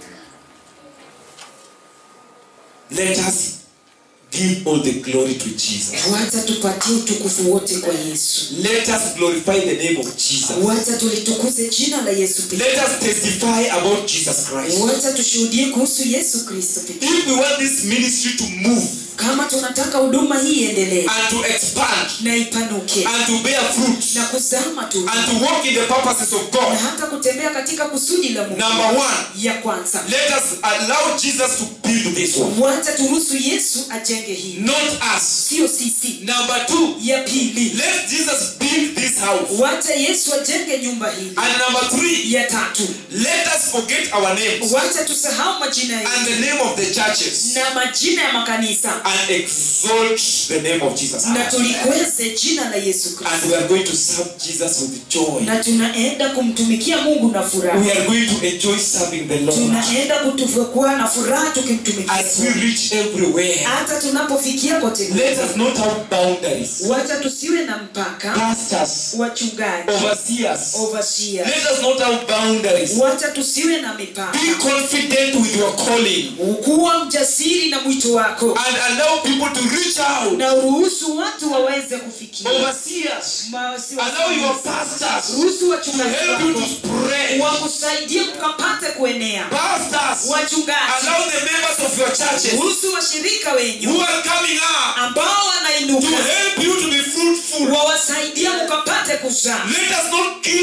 let us give all the glory to jesus wacha tupatie utukufu wote kwa yesu let us glorify the name of jesus wacha tulitukuze jina la yesu pekee let us testify about jesus christ wacha tushuhudie kuhusu yesu kristo pekee if we want this ministry to move kama tunataka huduma hii iendelee and to expand na ipanuke and to bear fruit na kuzaa matunda and to walk in the purposes of na god hata kutembea katika kusudi la mungu number one ya kwanza Let us allow Jesus to build this one, wacha turuhusu yesu ajenge hii not us. sio sisi Number two, ya pili let Jesus build this house. wacha yesu ajenge nyumba hili And number three, ya tatu let us forget our names wacha tusahau majina and yetu the name of the churches na majina ya makanisa and exalt the name of Jesus. na tulikweze jina la yesu And kristo we are going to serve Jesus with joy. na tunaenda kumtumikia mungu na We furaha are going to enjoy serving the Lord tunaenda kutukuwa na furaha tukimtumikia as we reach everywhere. hata tunapofikia kote Let us not have boundaries. wacha tusiwe na mpaka Pastors, wachungaji overseers, overseers. let us not have boundaries. wacha tusiwe na mipaka Be confident with your calling. kuwa mjasiri na mwito wako and allow people to reach out. na uruhusu watu waweze kufikia Overseers, Mawasi- allow your pastors ruhusu to wachungaji help you to wako spread. wakusaidie mkapate kuenea Pastors, wachungaji allow the members of your churches ruhusu washirika who wenyu are coming up ambao to wanainuka help you to be fruitful. wawasaidia mkapate kuzaa Let us not kill